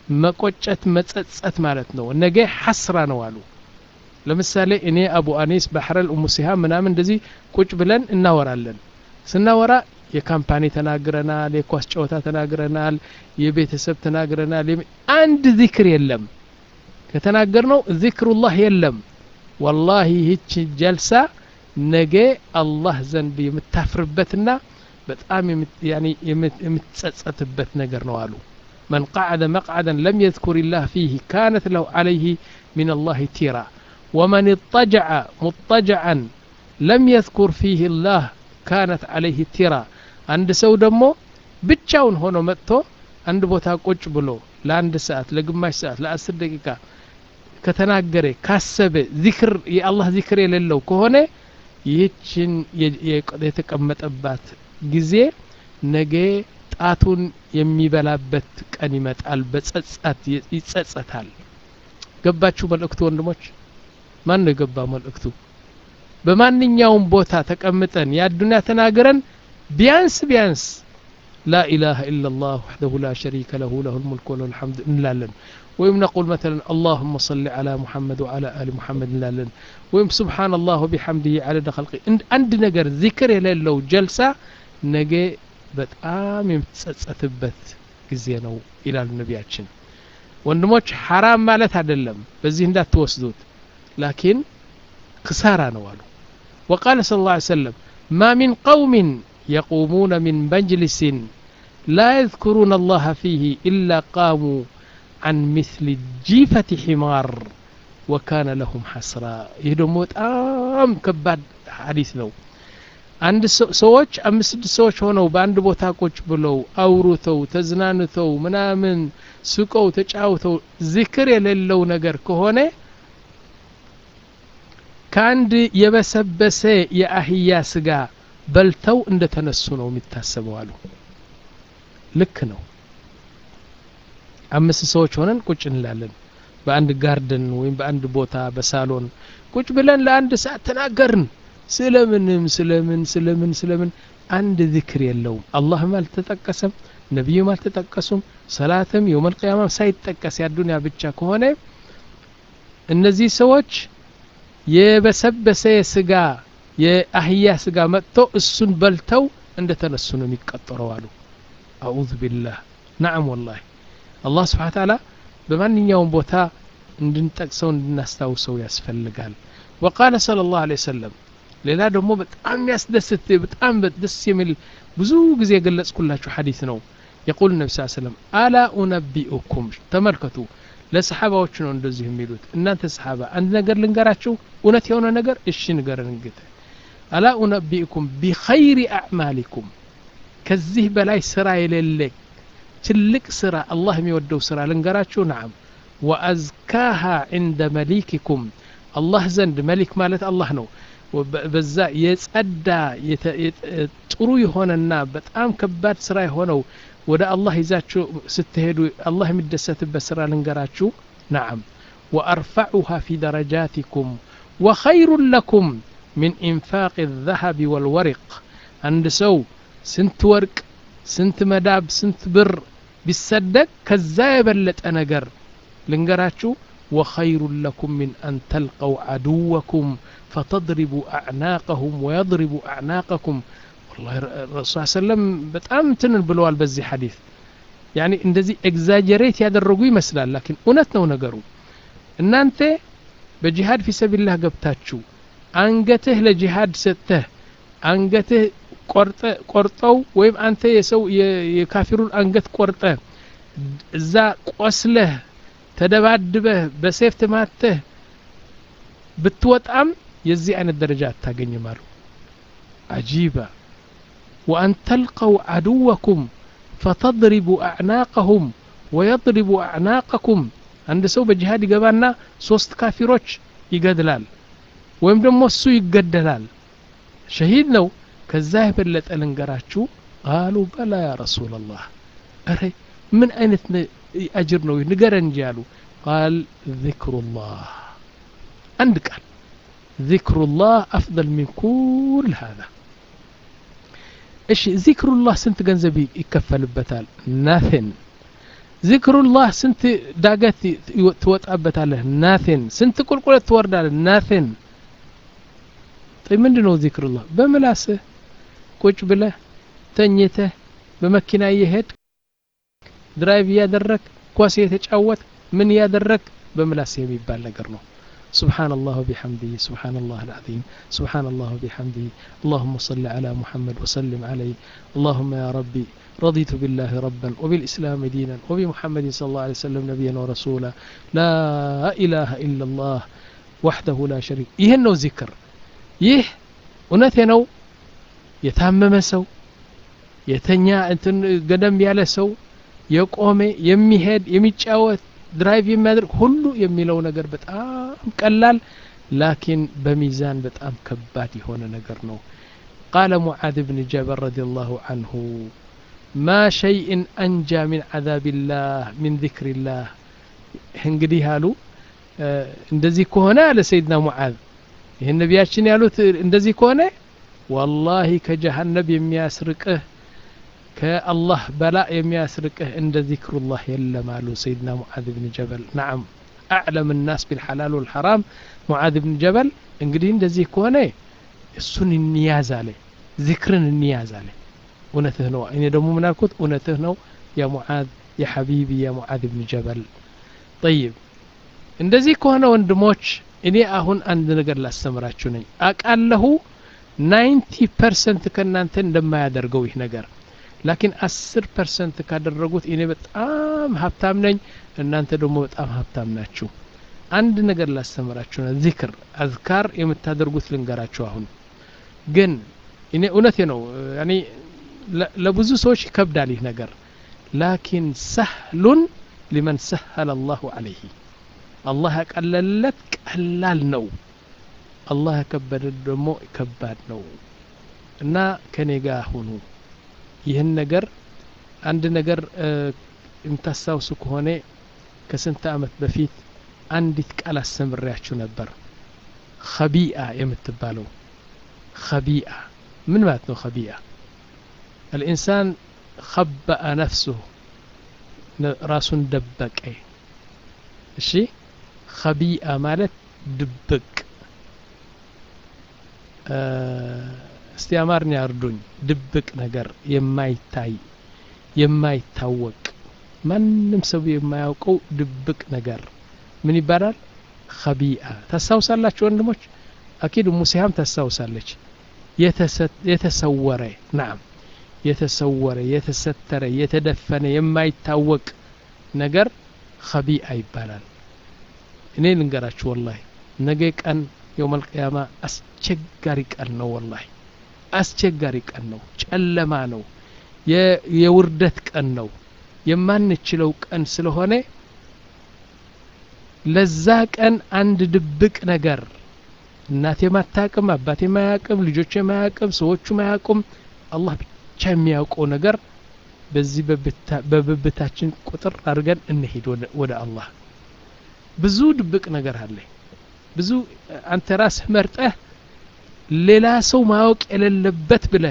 መቆጨት መጸጸት ማለት ነው ነገ ሐስራ ነው አሉ ለምሳሌ እኔ አቡ አኒስ ባህረል ኡሙ ሲሃም ምናምን እንደዚህ ቁጭ ብለን እናወራለን ስናወራ የካምፓኒ ተናግረናል የኳስ ጨዋታ ተናግረናል የቤተሰብ ተናግረናል አንድ ዚክር የለም ከተናገርነው ዚክሩላህ የለም ወላሂ ይህች ጀልሳ ነገ አላህ ዘንድ የምታፍርበትና በጣም የምትጸጸትበት ነገር ነው አሉ من قعد مقعدا لم يذكر الله فيه كانت له عليه من الله تيرا ومن اضطجع مضطجعا لم يذكر فيه الله كانت عليه تيرا عند سو دمو ብቻውን ሆኖ መጥቶ አንድ ቦታ ቁጭ ብሎ ለአንድ ሰዓት ለግማሽ ሰዓት ለአስር ደቂቃ ከተናገረ ካሰበ ዚክር የአላህ ዚክር የሌለው ከሆነ ይህችን የተቀመጠባት ጊዜ ነገ ጣቱን የሚበላበት ቀን ይመጣል በጸጸት ይጸጸታል ገባችሁ መልእክቱ ወንድሞች ማን ነው የገባ መልእክቱ በማንኛውም ቦታ ተቀምጠን የአዱኒያ ተናግረን ቢያንስ ቢያንስ لا إله إلا الله وحده لا شريك له له الملك وله الحمد نلالن ويم نقول مثلا اللهم صل على محمد وعلى آل محمد نلالن ويم سبحان الله وبحمده على خلقه عند نجر ذكر የሌለው ጀልሳ ነገ በጣም የምትጸጸትበት ጊዜ ነው ይላሉ ነቢያችን ወንድሞች ሐራም ማለት አይደለም በዚህ እንዳትወስዱት ላኪን ክሳራ ነው አሉ وقال صلى الله عليه وسلم ما من قوم يقومون من مجلس لا يذكرون الله فيه إلا قاموا عن مثل جيفة حمار وكان لهم حسرا يهدم በጣም ከባድ ሐዲስ ነው አንድ ሰዎች አምስት ስድስት ሰዎች ሆነው በአንድ ቦታ ቁጭ ብለው አውሩተው ተዝናንተው ምናምን ስቀው ተጫውተው ዚክር የሌለው ነገር ከሆነ ከአንድ የበሰበሰ የአህያ ስጋ በልተው እንደ ተነሱ ነው የሚታሰበው አሉ ልክ ነው አምስት ሰዎች ሆነን ቁጭ እንላለን በአንድ ጋርደን ወይም በአንድ ቦታ በሳሎን ቁጭ ብለን ለአንድ ሰዓት ተናገርን ስለምንም ስለምን ስለምን ስለምን አንድ ዚክር የለውም አላህም አልተጠቀሰም ነቢዩም አልተጠቀሱም ሰላትም የውመል ቅያማም ሳይጠቀስ ያዱንያ ብቻ ከሆነ እነዚህ ሰዎች የበሰበሰ ስጋ የአህያ ስጋ መጥቶ እሱን በልተው እንደ ተነሱ ነው የሚቀጠረው አሉ አዑዙ ቢላህ ናዕም ወላሂ አላህ ስብሓን ታላ በማንኛውም ቦታ እንድንጠቅሰው እንድናስታውሰው ያስፈልጋል ወቃለ صለ ላሁ ለ ሰለም ሌላ ደግሞ በጣም ያስደስት በጣም ደስ የሚል ብዙ ጊዜ የገለጽኩላችሁ ሐዲስ ነው የቁል ነቢ ስ ሰለም አላ ኡነቢኡኩም ተመልከቱ ለሰሓባዎች ነው እንደዚህ የሚሉት እናንተ ሰሓባ አንድ ነገር ልንገራችሁ እውነት የሆነ ነገር እሺ ንገረን እንግተ አላ ኡነቢኡኩም ቢኸይሪ አዕማሊኩም ከዚህ በላይ ስራ የሌለ ትልቅ ስራ አላህ የሚወደው ስራ ልንገራችሁ ናም ወአዝካሃ ዕንደ መሊክኩም አላህ ዘንድ መሊክ ማለት አላህ ነው በዛ የጸዳ ጥሩ የሆነና በጣም ከባድ ስራ የሆነው ወደ አላህ ይዛችሁ ስትሄዱ አላህ የሚደሰትበት ስራ ልንገራችሁ ናም ወአርፈዑሃ ፊ ደረጃቲኩም ወኸይሩን ለኩም من إنفاق الذهب والورق عند سو سنت ورق سنت مداب سنت بر بيصدق كذا يبلط نجر لنجراتشو وخير لكم من أن تلقوا عدوكم فتضربوا أعناقهم ويضربوا أعناقكم والله الرسول صلى الله عليه وسلم በጣም እንትን ብለዋል በዚህ ሐዲስ ያኒ እንደዚህ ኤግዛጀሬት ያደረጉ ይመስላል ላኪን እውነት ነው ነገሩ እናንተ በጂሃድ ፊ ሰቢላህ ገብታችሁ አንገትህ ለጂሃድ ሰጥተህ አንገትህ ቆርጠው ወይም አንተ የሰው የካፊሩን አንገት ቆርጠ እዛ ቆስለህ ተደባድበህ በሴፍ ትማተህ ብትወጣም የዚህ አይነት ደረጃ አታገኝም አሉ አጂባ ወአን ተልቀው አድወኩም ፈተድሪቡ አዕናቀሁም ወየድሪቡ አዕናቀኩም አንድ ሰው በጂሃድ ይገባና ሶስት ካፊሮች ይገድላል ወይም ደግሞ እሱ ይገደላል ሸሂድ ነው ከዛ የበለጠ ልንገራችሁ ቃሉ በላ ያ ረሱላላህ እረ ምን አይነት አጅር ነው ንገረን እንጂ አሉ ቃል ذክሩላህ አንድ ቃል ذክሩላህ አፍضል ሚን ኩል هذا እሺ ዚክሩላህ ስንት ገንዘብ ይከፈልበታል ናትን ዚክሩላህ ስንት ዳገት ትወጣበታለህ ናቴን ስንት ቁልቁለት ትወርዳለህ ናቴን ምንድ ነው ዚክሩላህ በምላስህ ቁጭ ብለህ ተኝተህ በመኪና እየሄድ ድራይቭ እያደረግ ኳስ እየተጫወት ምን እያደረግ በምላስ የሚባል ነገር ነው سبحان الله وبحمده سبحان الله العظيم سبحان الله وبحمده اللهم صل على محمد وسلم عليه اللهم يا ربي رضيت بالله ربا وبالإسلام دينا وبمحمد صلى الله عليه وسلم نبيا ورسولا لا إله إلا الله وحده لا شريك يهنو ذكر ይህ እውነቴ ነው የታመመ ሰው የተኛ እንትን ገደም ያለ ሰው የቆመ የሚሄድ የሚጫወት ድራይቭ የሚያደርግ ሁሉ የሚለው ነገር በጣም ቀላል ላኪን በሚዛን በጣም ከባድ የሆነ ነገር ነው ቃለ ሙዓዝ ብን ጀበል ረዲ ላሁ አንሁ ማ ሸይእን አንጃ ሚን ዓዛብላህ ሚን ذክርላህ እንግዲህ አሉ እንደዚህ ከሆነ አለ ሰይድና ሙዓዝ ይህን ነቢያችን ያሉት እንደዚህ ከሆነ ወላሂ ከጀሃነብ የሚያስርቅህ ከአላህ በላ የሚያስርቅህ እንደ ዚክሩላህ የለም አሉ ሰይድና ሙዓዝ ብን ጀበል ናዓም አዕለም ናስ ቢልሐላል ወልሐራም ሙዓዝ ብን ጀበል እንግዲህ እንደዚህ ከሆነ እሱን እንያዝ አለ ዚክርን እንያዝ አለ እውነትህ ነው እኔ ደግሞ ምን አልኩት እውነትህ ነው ያ ሙዓዝ ያ ሐቢቢ ያ ሙዓዝ ብን ጀበል ጠይብ እንደዚህ ከሆነ ወንድሞች እኔ አሁን አንድ ነገር ላስተምራችሁ ነኝ አቃለሁ ናይንቲ ፐርሰንት ከእናንተ እንደማያደርገው ይህ ነገር ላኪን አስር ፐርሰንት ካደረጉት እኔ በጣም ሀብታም ነኝ እናንተ ደግሞ በጣም ሀብታም ናችሁ አንድ ነገር ላስተምራችሁ ነው ዚክር አዝካር የምታደርጉት ልንገራችሁ አሁን ግን እኔ እውነቴ ነው ያኔ ለብዙ ሰዎች ይከብዳል ይህ ነገር ላኪን ሰህሉን ሊመን ሰሀለ አላሁ አለይህ አላህ ያቀለለት ቀላል ነው አላህ ያከበደ ደግሞ ከባድ ነው እና ከኔ ጋር ሁኑ ይህን ነገር አንድ ነገር የምታስታውሱ ከሆነ ከስንት አመት በፊት አንዲት ቃል አስተምሬያችሁ ነበር ኸቢአ የምትባለው ኸቢአ ምን ማለት ነው ኸቢአ الإنسان خبأ نفسه ራሱን ደበቀ እሺ ኸቢአ ማለት ድብቅ እስቲ አማርኛ እርዱኝ ድብቅ ነገር የማይታይ የማይታወቅ ማንም ሰው የማያውቀው ድብቅ ነገር ምን ይባላል ኸቢአ ታስታውሳላችሁ ወንድሞች አኪድ ሙሲሃም ታስታውሳለች የተሰወረ ናም የተሰወረ የተሰተረ የተደፈነ የማይታወቅ ነገር ኸቢአ ይባላል እኔ ልንገራችሁ ወላሂ ነገ ቀን የውመል ቅያማ አስቸጋሪ ቀን ነው ወላሂ አስቸጋሪ ቀን ነው ጨለማ ነው የውርደት ቀን ነው የማንችለው ቀን ስለሆነ ለዛ ቀን አንድ ድብቅ ነገር እናቴ ማታቅም አባቴ ማያቅም ልጆች ማያቅም ሰዎቹ ማያቁም አላህ ብቻ የሚያውቀው ነገር በዚህ በብብታችን ቁጥር አድርገን እንሄድ ወደ አላህ ብዙ ድብቅ ነገር አለ ብዙ አንተ ራስህ መርጠህ ሌላ ሰው ማወቅ የሌለበት ብለህ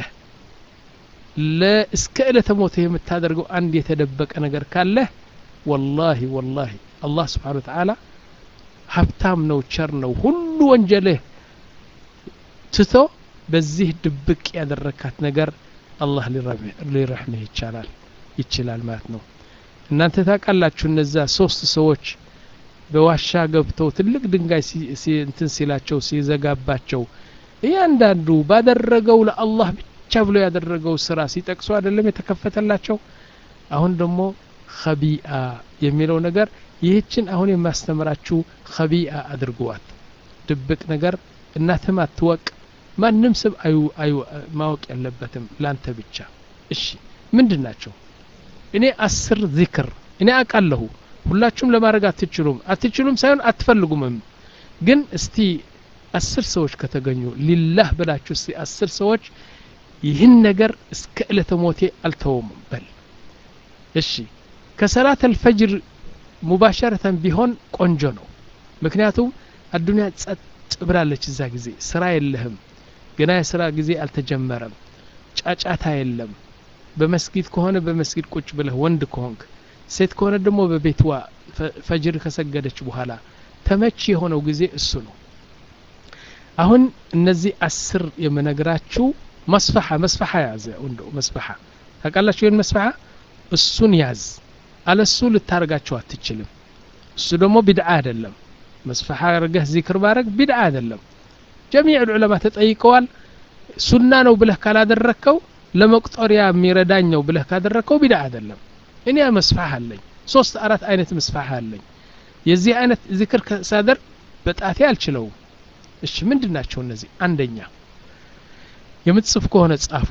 እስከ ዕለተ ሞትህ የምታደርገው አንድ የተደበቀ ነገር ካለህ ወላሂ ወላሂ አላህ ስብሓን ወተዓላ ሀብታም ነው ቸር ነው ሁሉ ወንጀልህ ትቶ በዚህ ድብቅ ያደረካት ነገር አላህ ሊረሕምህ ይቻላል ይችላል ማለት ነው እናንተ ታውቃላችሁ እነዛ ሶስት ሰዎች በዋሻ ገብተው ትልቅ ድንጋይ እንትን ሲላቸው ሲዘጋባቸው እያንዳንዱ ባደረገው ለአላህ ብቻ ብሎ ያደረገው ስራ ሲጠቅሱ አይደለም የተከፈተላቸው አሁን ደግሞ ኸቢአ የሚለው ነገር ይህችን አሁን የማስተምራችሁ ኸቢአ አድርገዋት ድብቅ ነገር እናትም አትወቅ ማንም ስብ አዩ ማወቅ ያለበትም ላንተ ብቻ እሺ ምንድን ናቸው እኔ አስር ዚክር እኔ አውቃለሁ ሁላችሁም ለማድረግ አትችሉም አትችሉም ሳይሆን አትፈልጉምም ግን እስቲ አስር ሰዎች ከተገኙ ሊላህ ብላችሁ እስቲ አስር ሰዎች ይህን ነገር እስከ ዕለተ ሞቴ አልተውም በል እሺ ከሰላት አልፈጅር ሙባሸረተን ቢሆን ቆንጆ ነው ምክንያቱም አዱንያ ጸጥ ብላለች እዛ ጊዜ ስራ የለህም ገና የስራ ጊዜ አልተጀመረም ጫጫታ የለም በመስጊድ ከሆነ በመስጊድ ቁጭ ብለህ ወንድ ከሆንክ ሴት ከሆነ ደግሞ በቤትዋ ፈጅር ከሰገደች በኋላ ተመች የሆነው ጊዜ እሱ ነው አሁን እነዚህ አስር የምነግራችሁ መስፈሓ መስፈሓ ያዘ ወንዶ መስፈሓ ታውቃላችሁ ይህን መስፈሓ እሱን ያዝ አለሱ ልታደርጋቸው አትችልም እሱ ደግሞ ቢድዓ አይደለም መስፈሓ አርገህ ዚክር ማድረግ ቢድዓ አይደለም ጀሚዕ ዑለማ ተጠይቀዋል ሱና ነው ብለህ ካላደረግከው ለመቁጠሪያ የሚረዳኝ ነው ብለህ ካደረግከው ቢድዓ አይደለም እኔ መስፋህ አለኝ ሶስት አራት አይነት መስፋህ አለኝ የዚህ አይነት ዚክር ሳደር በጣቴ አልችለውም እሺ ምንድን ናቸው እነዚህ አንደኛ የምትጽፍ ከሆነ ጻፉ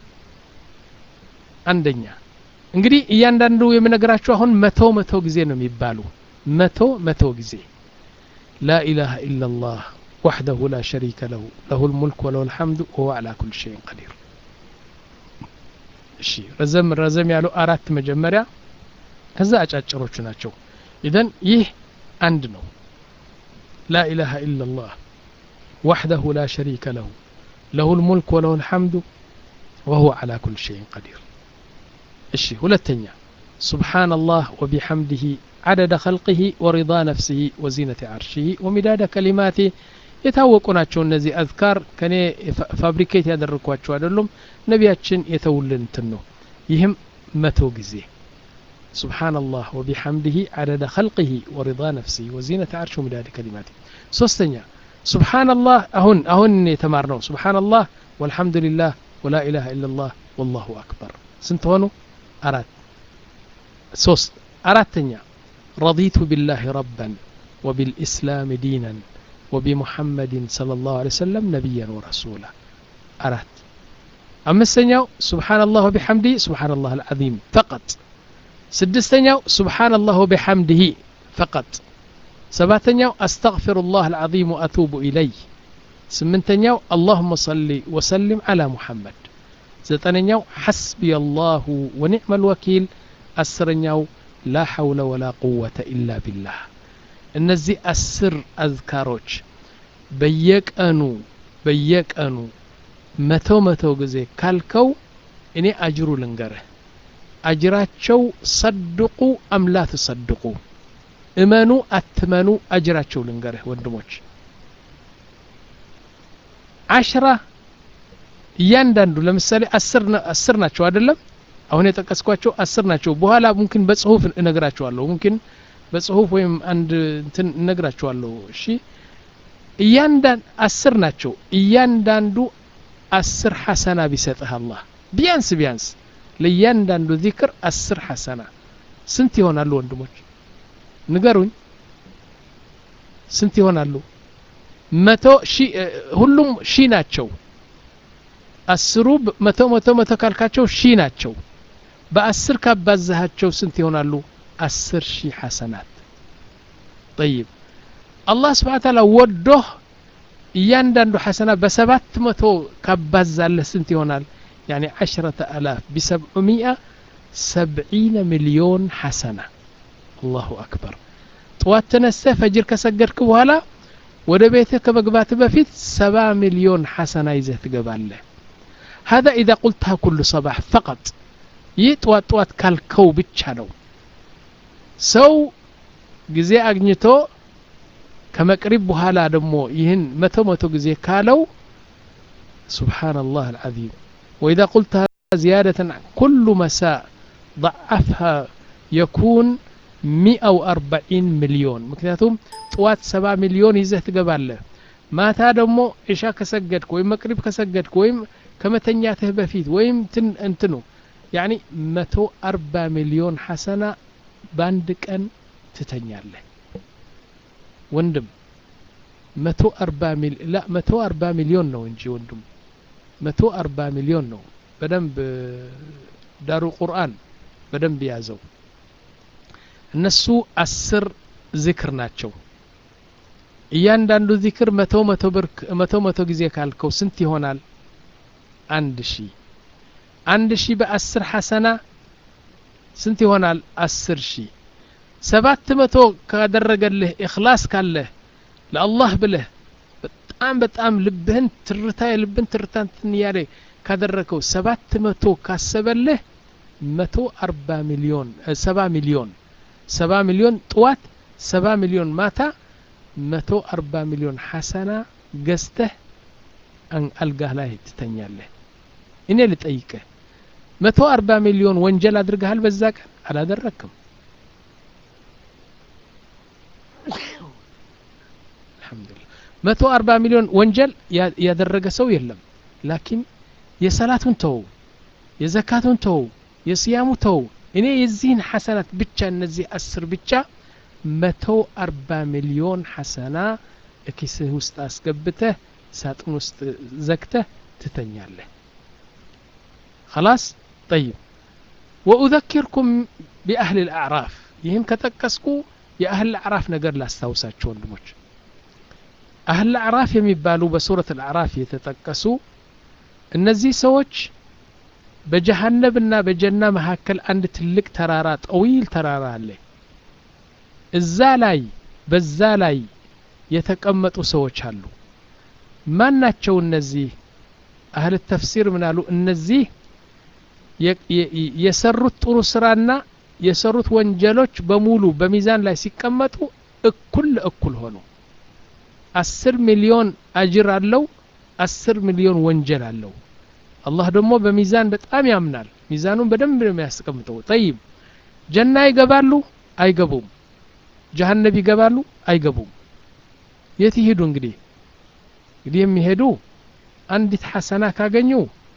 አንደኛ እንግዲህ እያንዳንዱ የምነግራችሁ አሁን መቶ መቶ ጊዜ ነው የሚባሉ መቶ መቶ ጊዜ ላ ኢላሃ ኢላ ላህ وحده لا شريك له له الملك وله الحمد وهو على كل شيء قدير እሺ ረዘም ረዘም ያሉ አራት መጀመሪያ ከዛ አጫጭሮቹ ናቸው ኢዘን ይህ አንድ ነው لا إله إلا الله وحده لا شريك له له الملك وله الحمد وهو على كل شيء قدير እሺ ሁለተኛ سبحان الله وبحمده عدد خلقه ورضا نفسه وزينة عرشه ومداد كلماته የታወቁ ናቸው እነዚህ አዝካር ከኔ ፋብሪኬት ያደረግኳቸው አይደሉም ነቢያችን የተውልን እንትን ነው ይህም መቶ ጊዜ سبحان الله وبحمده عدد خلقه ورضا نفسه وزينة عرشه ومداد كلماته سوستنيا سبحان الله أهن أهن يتمارنو سبحان الله والحمد لله ولا إله إلا الله والله أكبر سنتونو أراد سوست أرادتنيا رضيت بالله ربا وبالإسلام دينا وبمحمد صلى الله عليه وسلم نبيا ورسولا أراد أما السنيو سبحان الله وبحمده سبحان الله العظيم فقط سدستنيو سبحان الله وبحمده فقط سباتنيو أستغفر الله العظيم وأتوب إليه سمنتنيو اللهم صل وسلم على محمد زتنيو حسبي الله ونعم الوكيل أسرنيو لا حول ولا قوة إلا بالله እነዚህ አስር አዝካሮች በየቀኑ በየቀኑ መቶ መቶ ጊዜ ካልከው እኔ አጅሩ ልንገርህ አጅራቸው ሰድቁ አምላ ትሰድቁ እመኑ አትመኑ አጅራቸው ልንገርህ ወንድሞች አሽራ እያንዳንዱ ለምሳሌ አስር ናቸው አይደለም አሁን የጠቀስኳቸው አስር ናቸው በኋላ ሙምኪን በጽሁፍ እነግራቸዋለሁ ሙምኪን በጽሁፍ ወይም አንድ እንትን እነግራቸዋለሁ እሺ እያንዳንድ አስር ናቸው እያንዳንዱ አስር ሐሰና ቢሰጥህ አላህ ቢያንስ ቢያንስ ለእያንዳንዱ ዚክር አስር ሐሰና ስንት ይሆናሉ ወንድሞች ንገሩኝ ስንት ይሆናሉ መቶ ሺ ሁሉም ሺ ናቸው አስሩ መቶ መቶ መቶ ካልካቸው ሺ ናቸው በአስር ካባዛሃቸው ስንት ይሆናሉ አስር ሺህ ሐሰናት ጠይብ አላህ ስብሓን ታላ ወዶህ እያንዳንዱ ሐሰና በሰባት መቶ ካባዛለህ ስንት ይሆናል ያኒ ዓሽረተ አላፍ ቢሰብዑሚአ ሰብዒነ ሚሊዮን ሐሰና አላሁ አክበር ጥዋት ተነስተህ ፈጅር ከሰገድክ በኋላ ወደ ቤትህ ከመግባት በፊት ሰባ ሚሊዮን ሐሰና ይዘህ ትገባለህ هذا إذا قلتها كل صباح فقط ይህ ጥዋት ጥዋት ካልከው ብቻ ነው ሰው ጊዜ አግኝቶ ከመቅሪብ በኋላ ደግሞ ይህን መቶ መቶ ጊዜ ካለው سبحان الله العظيم وإذا قلتها زيادة كل مساء ضعفها يكون مئة وأربعين مليون مكنياتهم طوات سبع مليون يزه تقباله ማታ ደግሞ ኢሻ ከሰገድክ ወይም መቅሪብ ከሰገድክ ወይም ከመተኛትህ በፊት ወይም እንትኑ ያኒ መቶ አርባ ሚሊዮን ሐሰና በአንድ ቀን ትተኛለህ ወንድም መቶ አርባ ላ መቶ አርባ ሚሊዮን ነው እንጂ ወንድም መቶ አርባ ሚሊዮን ነው በደንብ ዳሩ ቁርአን በደንብ ያዘው እነሱ አስር ዚክር ናቸው እያንዳንዱ ዚክር መቶ መቶ ብር መቶ መቶ ጊዜ ካልከው ስንት ይሆናል አንድ ሺ አንድ ሺ በአስር ሐሰና ስንት ይሆናል አስር ሺ ሰባት መቶ ካደረገልህ እክላስ ካለህ ለአላህ ብለህ በጣም በጣም ልብህን ትርታ የልብህን ትርታ እንትን እያለ ካደረገው ሰባት መቶ ካሰበልህ መቶ አርባ ሚሊዮን ሰባ ሚሊዮን ሰባ ሚሊዮን ጥዋት ሰባ ሚሊዮን ማታ መቶ አርባ ሚሊዮን ሐሰና ገዝተህ አልጋህ ላይ ትተኛለህ እኔ ልጠይቅህ መቶ አርባ ሚሊዮን ወንጀል አድርገሃል በዛ ቀን አላደረክም አልሐምዱሊላህ መቶ አርባ ሚሊዮን ወንጀል ያደረገ ሰው የለም ላኪን የሰላቱን ተው የዘካቱን ተው የስያሙ ተው እኔ የዚህን ሐሰናት ብቻ እነዚህ አስር ብቻ መቶ አርባ ሚሊዮን ሐሰና እኪስህ ውስጥ አስገብተህ ሳጥን ውስጥ ዘግተህ ትተኛለህ خلاص طيب وأذكركم بأهل الأعراف ይህን ከጠቀስኩ የአህል አዕራፍ ነገር ላስታውሳቸው ወንድሞች አህል አዕራፍ የሚባሉ በሱረት አልአዕራፍ የተጠቀሱ እነዚህ ሰዎች በጀሃነብና በጀና መካከል አንድ ትልቅ ተራራ ጠዊል ተራራ አለ እዛ ላይ በዛ ላይ የተቀመጡ ሰዎች አሉ ማን ናቸው እነዚህ አህል ተፍሲር ምናሉ እነዚህ የሰሩት ጥሩ ስራና የሰሩት ወንጀሎች በሙሉ በሚዛን ላይ ሲቀመጡ እኩል ለእኩል ሆኑ አስር ሚሊዮን አጅር አለው አስር ሚሊዮን ወንጀል አለው አላህ ደግሞ በሚዛን በጣም ያምናል ሚዛኑን በደንብ ነው የሚያስቀምጠው ጠይብ ጀና ይገባሉ አይገቡም ጀሀነብ ይገባሉ አይገቡም የት ይሄዱ እንግዲህ እንግዲህ የሚሄዱ አንዲት ሐሰና ካገኙ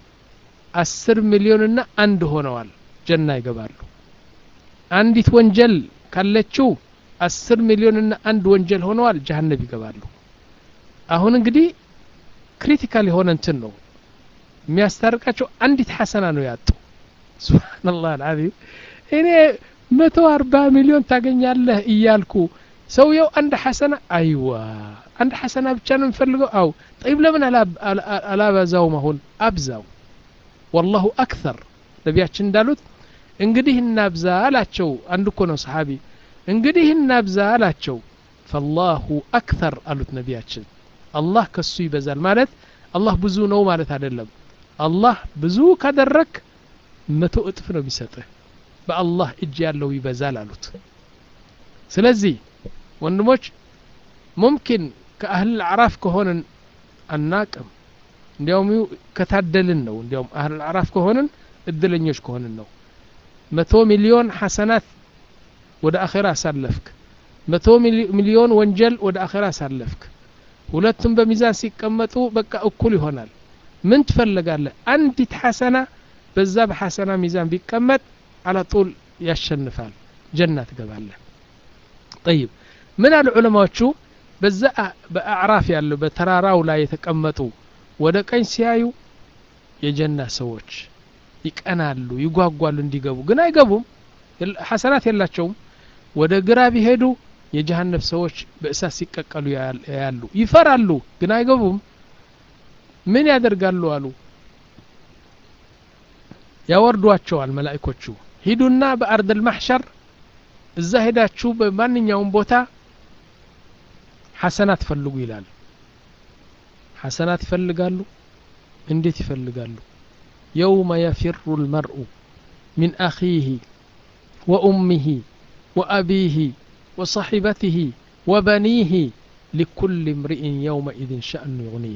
አስር ሚሊዮንና አንድ ሆነዋል ጀና ይገባሉ አንዲት ወንጀል ካለችው አስር ሚሊዮንና አንድ ወንጀል ሆነዋል ጀሀነብ ይገባሉ አሁን እንግዲህ ክሪቲካል የሆነ እንትን ነው የሚያስታርቃቸው አንዲት ሐሰና ነው ያጡ ሱብሃንአላህ አልዓዚም እኔ መቶ አርባ ሚሊዮን ታገኛለህ እያልኩ ሰውየው አንድ ሐሰና አይዋ አንድ ሐሰና ብቻ ነው የሚፈልገው አው ጠይብ ለምን አላበዛውም አሁን አብዛው ወላሁ አክተር ነቢያችን እንዳሉት እንግዲህ እናብዛ አላቸው አንድ እኮ ነው ሰሓቢ እንግዲህ እናብዛ አላቸው ፈላሁ አክተር አሉት ነቢያችን አላህ ከሱ ይበዛል ማለት አላህ ብዙ ነው ማለት አይደለም አላህ ብዙ ካደረክ መቶ እጥፍ ነው የሚሰጥህ በአላህ እጅ ያለው ይበዛል አሉት ስለዚህ ወንድሞች ሙምኪን ከአህል አዕራፍ ከሆንን አናቅም እንዲያውም ከታደልን ነው እንዲያውም አህል አዕራፍ ከሆንን እድለኞች ከሆንን ነው መቶ ሚሊዮን ሐሰናት ወደ አኼራ አሳለፍክ መቶ ሚሊዮን ወንጀል ወደ አኼራ አሳለፍክ ሁለቱም በሚዛን ሲቀመጡ በቃ እኩል ይሆናል ምን ትፈልጋለህ አንዲት ሐሰና በዛ በሐሰና ሚዛን ቢቀመጥ አላጡል ያሸንፋል ጀና ትገባለህ ጠይብ ምን አሉ ዑለማዎቹ በዛ በአዕራፍ ያለው በተራራው ላይ የተቀመጡ ወደ ቀኝ ሲያዩ የጀና ሰዎች ይቀናሉ ይጓጓሉ እንዲገቡ ግን አይገቡም ሐሰናት የላቸውም ወደ ግራ ቢሄዱ የጀሃነብ ሰዎች በእሳት ሲቀቀሉ ያያሉ ይፈራሉ ግን አይገቡም ምን ያደርጋሉ አሉ ያወርዷቸዋል መላእኮቹ ሂዱና በአርደል ማሕሸር እዛ ሄዳችሁ በማንኛውም ቦታ ሐሰናት ፈልጉ ይላል ሐሰናት ይፈልጋሉ እንዴት ይፈልጋሉ የውመ የፊሩ ልመርኡ ሚን አኺህ ወኡሚህ ወአቢህ ወصحبته وبنيه لكل امرئ يومئذ شأن يغنيه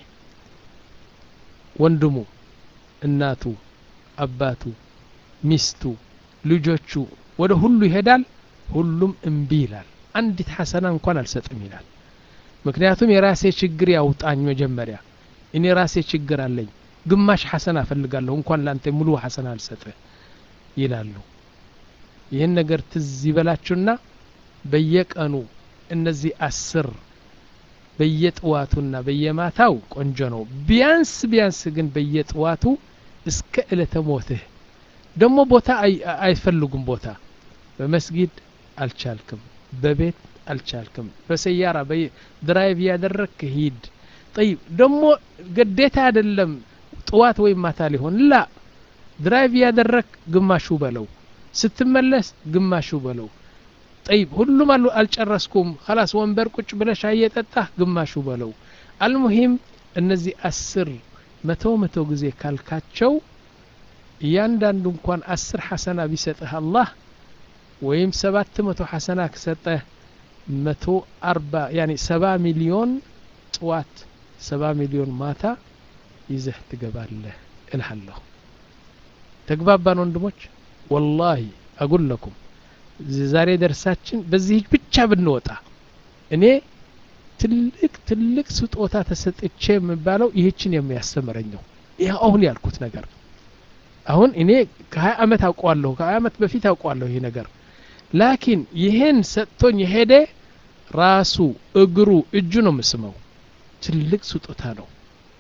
ወንድሙ እናቱ አባቱ ሚስቱ ልጆቹ ወደ ሁሉ ይሄዳል ሁሉም እምቢ ይላል አንዲት ሐሰና እንኳን አልሰጥም ይላል ምክንያቱም የራሴ ችግር ያውጣኝ መጀመሪያ እኔ ራሴ ችግር አለኝ ግማሽ ሐሰና እፈልጋለሁ እንኳን ላንተ ሙሉ ሐሰና አልሰጥህ ይላሉ ይህን ነገር ትዝ ይበላችሁና በየቀኑ እነዚህ አስር በየጥዋቱና በየማታው ቆንጆ ነው ቢያንስ ቢያንስ ግን በየጥዋቱ እስከ እለተ ሞትህ ደግሞ ቦታ አይፈልጉም ቦታ በመስጊድ አልቻልክም በቤት አልቻልክም በሰያራ ድራይቭ ያደረግክ ሂድ ጠይብ ደግሞ ግዴታ አይደለም ጥዋት ወይም ማታ ሊሆን ላ ድራይቭ ያደረግ ግማሹ በለው ስትመለስ ግማሹ በለው ጠይብ ሁሉም አሉ አልጨረስኩም ከላስ ወንበር ቁጭ ብለሽ እየጠጣህ ግማሹ በለው አልሙሂም እነዚህ አስር መቶ መቶ ጊዜ ካልካቸው እያንዳንዱ እንኳን አስር ሐሰና ቢሰጥህ አላህ ወይም ሰባት መቶ ሐሰና ከሰጠህ መቶ አርባ ያኒ ሰባ ሚሊዮን ጥዋት ሰባ ሚሊዮን ማታ ይዘህ ትገባለህ እልሃለሁ ተግባባን ወንድሞች ወላሂ አጉል ለኩም ዛሬ ደርሳችን በዚህ ብቻ ብንወጣ እኔ ትልቅ ትልቅ ስጦታ ተሰጥቼ የሚባለው ይህችን የሚያስተምረኝ ነው ይህ አሁን ያልኩት ነገር አሁን እኔ ከሀያ አመት አውቀዋለሁ ከሀያ አመት በፊት አውቀዋለሁ ይህ ነገር ላኪን ይህን ሰጥቶኝ የሄደ ራሱ እግሩ እጁ ነው የምስመው ትልቅ ስጦታ ነው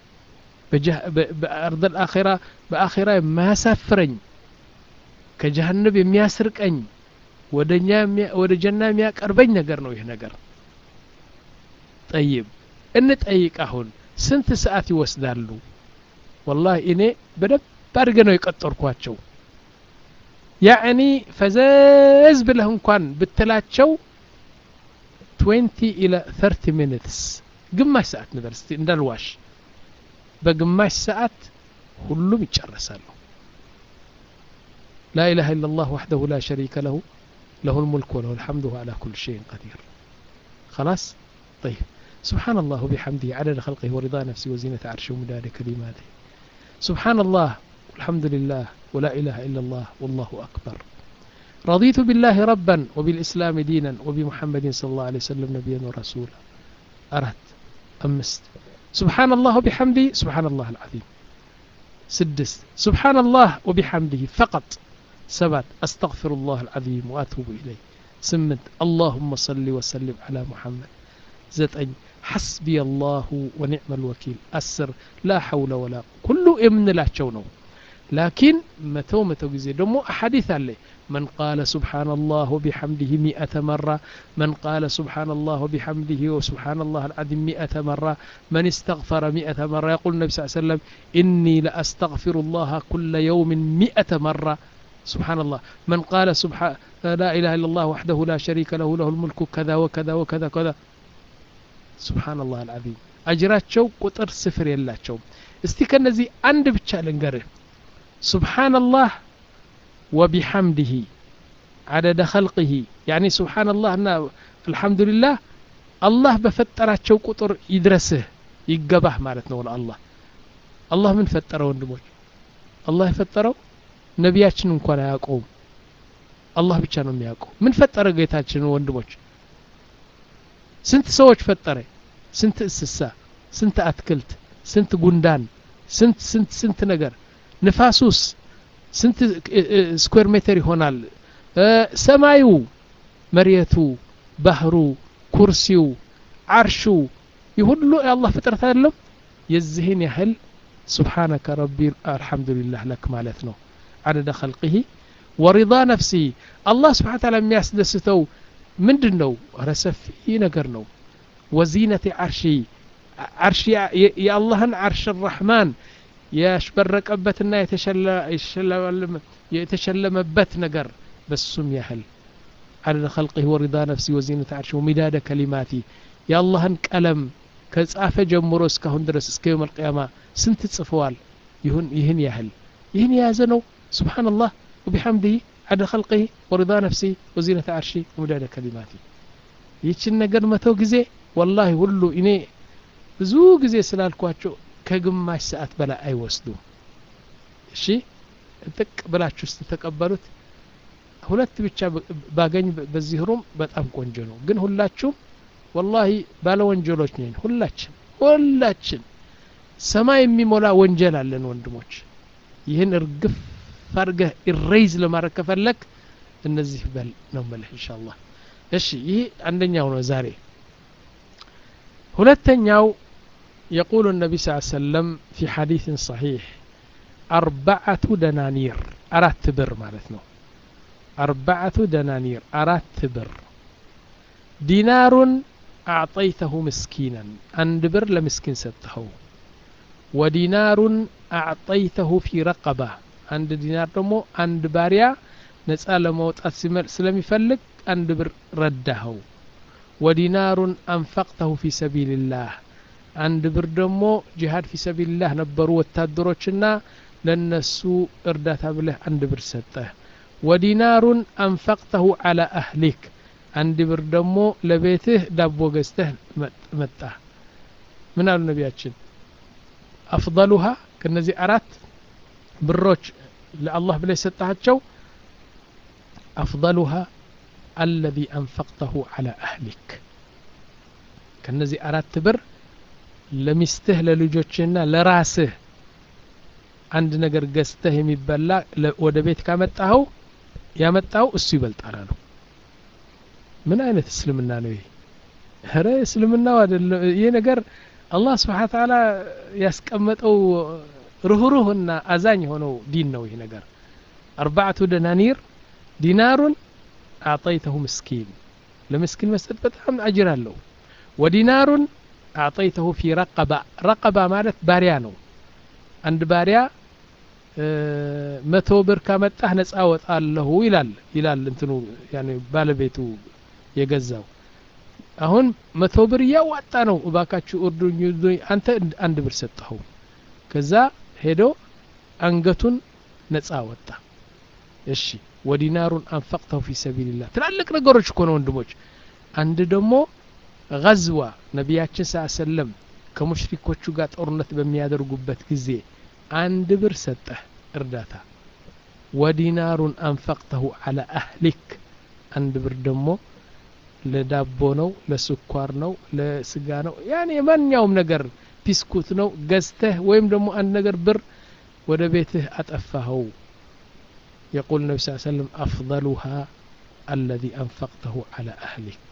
በአርድ አኼራ በአኼራ የማያሳፍረኝ ከጀሀነብ የሚያስርቀኝ ወደ ጀና የሚያቀርበኝ ነገር ነው ይህ ነገር ጠይብ እንጠይቅ አሁን ስንት ሰዓት ይወስዳሉ ወላሂ እኔ በደንብ አድርገ ነው የቀጠርኳቸው ያዕኒ ፈዘዝ ብለህ እንኳን ብትላቸው 20 ኢለ 30 ሚኒትስ ግማሽ ሰዓት ንበል እስቲ እንዳልዋሽ በግማሽ ሰዓት ሁሉም ይጨረሳሉ لا إله إلا الله وحده لا شريك له له الملك وله الحمد وهو على كل شيء قدير خلاص طيب سبحان الله وبحمده عدد خلقه ورضا نفسه وزينة عرشه ومداد كلماته سبحان الله والحمد لله ولا إله إلا الله والله أكبر رضيت بالله ربا وبالإسلام دينا وبمحمد صلى الله عليه وسلم نبيا ورسولا أردت أمست سبحان الله وبحمده سبحان الله العظيم سدست سبحان الله وبحمده فقط سبت أستغفر الله العظيم وأتوب إليه سمت اللهم صل وسلم على محمد زتأن حسبي الله ونعم الوكيل أسر لا حول ولا كل من لا شونه لكن متو متو جزي دمو أحاديث عليه من قال سبحان الله وبحمده مئة مرة من قال سبحان الله وبحمده وسبحان الله العظيم مئة مرة من استغفر مئة مرة يقول النبي صلى الله عليه وسلم إني لأستغفر الله كل يوم مئة مرة سبحان الله من قال سبحان لا إله إلا الله وحده لا شريك له له الملك كذا وكذا وكذا كذا سبحان الله العظيم أجراتشو قطر سفر يلاتشو استيكا نزي عند بتشال نقره سبحان الله وبحمده عدد خلقه يعني سبحان الله أن الحمد لله الله بفتراتشو قطر يدرسه يقبح مالتنا ولا الله الله من فتره وندموج الله يفتره ነቢያችን እንኳን አያውቀውም አላህ ብቻ ነው የሚያውቀው ምን ፈጠረ ጌታችን ወንድሞች ስንት ሰዎች ፈጠረ ስንት እንስሳ ስንት አትክልት ስንት ጉንዳን ስንት ስንት ስንት ነገር ንፋሱስ ስንት ስኩዌር ሜትር ይሆናል ሰማዩ መሬቱ ባህሩ ኩርሲው አርሹ ይህ ሁሉ የአላህ ፍጥረት አይደለም የዚህን ያህል ስብሓነከ ረቢ አልሐምዱሊላህ ለክ ማለት ነው عدد خلقه ورضا نفسه الله سبحانه وتعالى የሚያስደስተው ምንድን ነው ኧረ ሰፊ ነገር ነው ወዚነቲ ዓርሺ ዓርሺ የአላህን ዓርሽ ራሕማን ያሽበረቀበትና የተሸለመበት ነገር በሱም ያህል عدد خلقه ورضا نفسه وزينة عرشه ومداد كلماته يا الله قلم ከጻፈ ጀምሮ እስካሁን ድረስ እስከ የውም አልቅያማ ስንት ጽፈዋል ይሁን ይህን ያህል ይህን የያዘ ነው سبحان الله وبحمده عدد خلقه ورضا نفسه وزينة عرشه ومداد كلماته ይችን ነገር መተው ጊዜ ወላሂ ሁሉ እኔ ብዙ ጊዜ ስላልኳቸው ከግማሽ ሰዓት በላይ አይወስዱም እሺ ጥቅ ብላችሁ ስትተቀበሉት ሁለት ብቻ ባገኝ በዚህ ሩም በጣም ቆንጆ ነው ግን ሁላችሁም ወላሂ ባለ ወንጀሎች ነን ሁላችን ሁላችን ሰማይ የሚሞላ ወንጀል አለን ወንድሞች ይህን እርግፍ አድርገህ ኢሬይዝ ለማድረግ ከፈለግ እነዚህ በል ነው መልህ እንሻ አላህ እሺ ይህ አንደኛው ነው ዛሬ ሁለተኛው يقول النبي صلى الله عليه وسلم في حديث صحيح أربعة دنانير أرات بر مالتنا أربعة دنانير أرات بر دينار أعطيته مسكينا عند بر لمسكين سته ودينار أعطيته في رقبة عند دينار دمو عند باريا نسأل موت سلمي فلك عند بر رده ودينار أنفقته في سبيل الله አንድ ብር ደግሞ ጂሃድ ፊ ሰቢልላህ ነበሩ ወታደሮችና ለነሱ እርዳታ ብለህ አንድ ብር ሰጠህ ወዲናሩን አንፈቅተሁ አላ አህሊክ አንድ ብር ደግሞ ለቤትህ ዳቦ ገዝተህ መጣ ምን አሉ ነቢያችን አፍضሉሃ ከነዚህ አራት ብሮች ለአላህ ብለህ የሰጣቸው አፍضሉሃ አለዚ አንፈቅተሁ አላ አህሊክ ከነዚህ አራት ብር ለሚስትህ ለልጆችህና ለራስህ አንድ ነገር ገዝተህ የሚበላ ወደ ቤት ካመጣኸው ያመጣው እሱ ይበልጣል አሉ ምን አይነት እስልምና ነው ይሄ ረ እስልምናው አይደለም ይህ ነገር አላህ ስብሓን ተዓላ ያስቀመጠው ርህሩህና አዛኝ የሆነው ዲን ነው ይህ ነገር አርባዕቱ ደናኒር ዲናሩን አዕጠይተሁ ምስኪን ለምስኪን መስጠት በጣም አጅር አለው ወዲናሩን አዕጠይተሁ ፊ ረቀባ ረቀባ ማለት ባሪያ ነው አንድ ባሪያ መቶ ብር ካመጣህ ነጻ ወጣለሁ ይላል ይላል እንትኑ ባለቤቱ የገዛው አሁን መቶ ብር እያዋጣ ነው እባካችሁ እርዱኝ አንተ አንድ ብር ሰጠኸው ከዛ ሄዶ አንገቱን ነጻ ወጣ እሺ ወዲናሩን አንፈቅተው ፊ ሰቢልላህ ትላልቅ ነገሮች እኮ ነው ወንድሞች አንድ ደግሞ ገዝዋ ነቢያችን ስ ሰለም ከሙሽሪኮቹ ጋር ጦርነት በሚያደርጉበት ጊዜ አንድ ብር ሰጠህ እርዳታ ወዲናሩን አንፈቅተሁ አላ አህሊክ አንድ ብር ደግሞ ለዳቦ ነው ለስኳር ነው ለስጋ ነው ያኔ የማንኛውም ነገር ቢስኩት ነው ገዝተህ ወይም ደግሞ አንድ ነገር ብር ወደ ቤትህ አጠፋኸው يقول النبي صلى الله عليه وسلم أفضلها الذي أنفقته على أهلك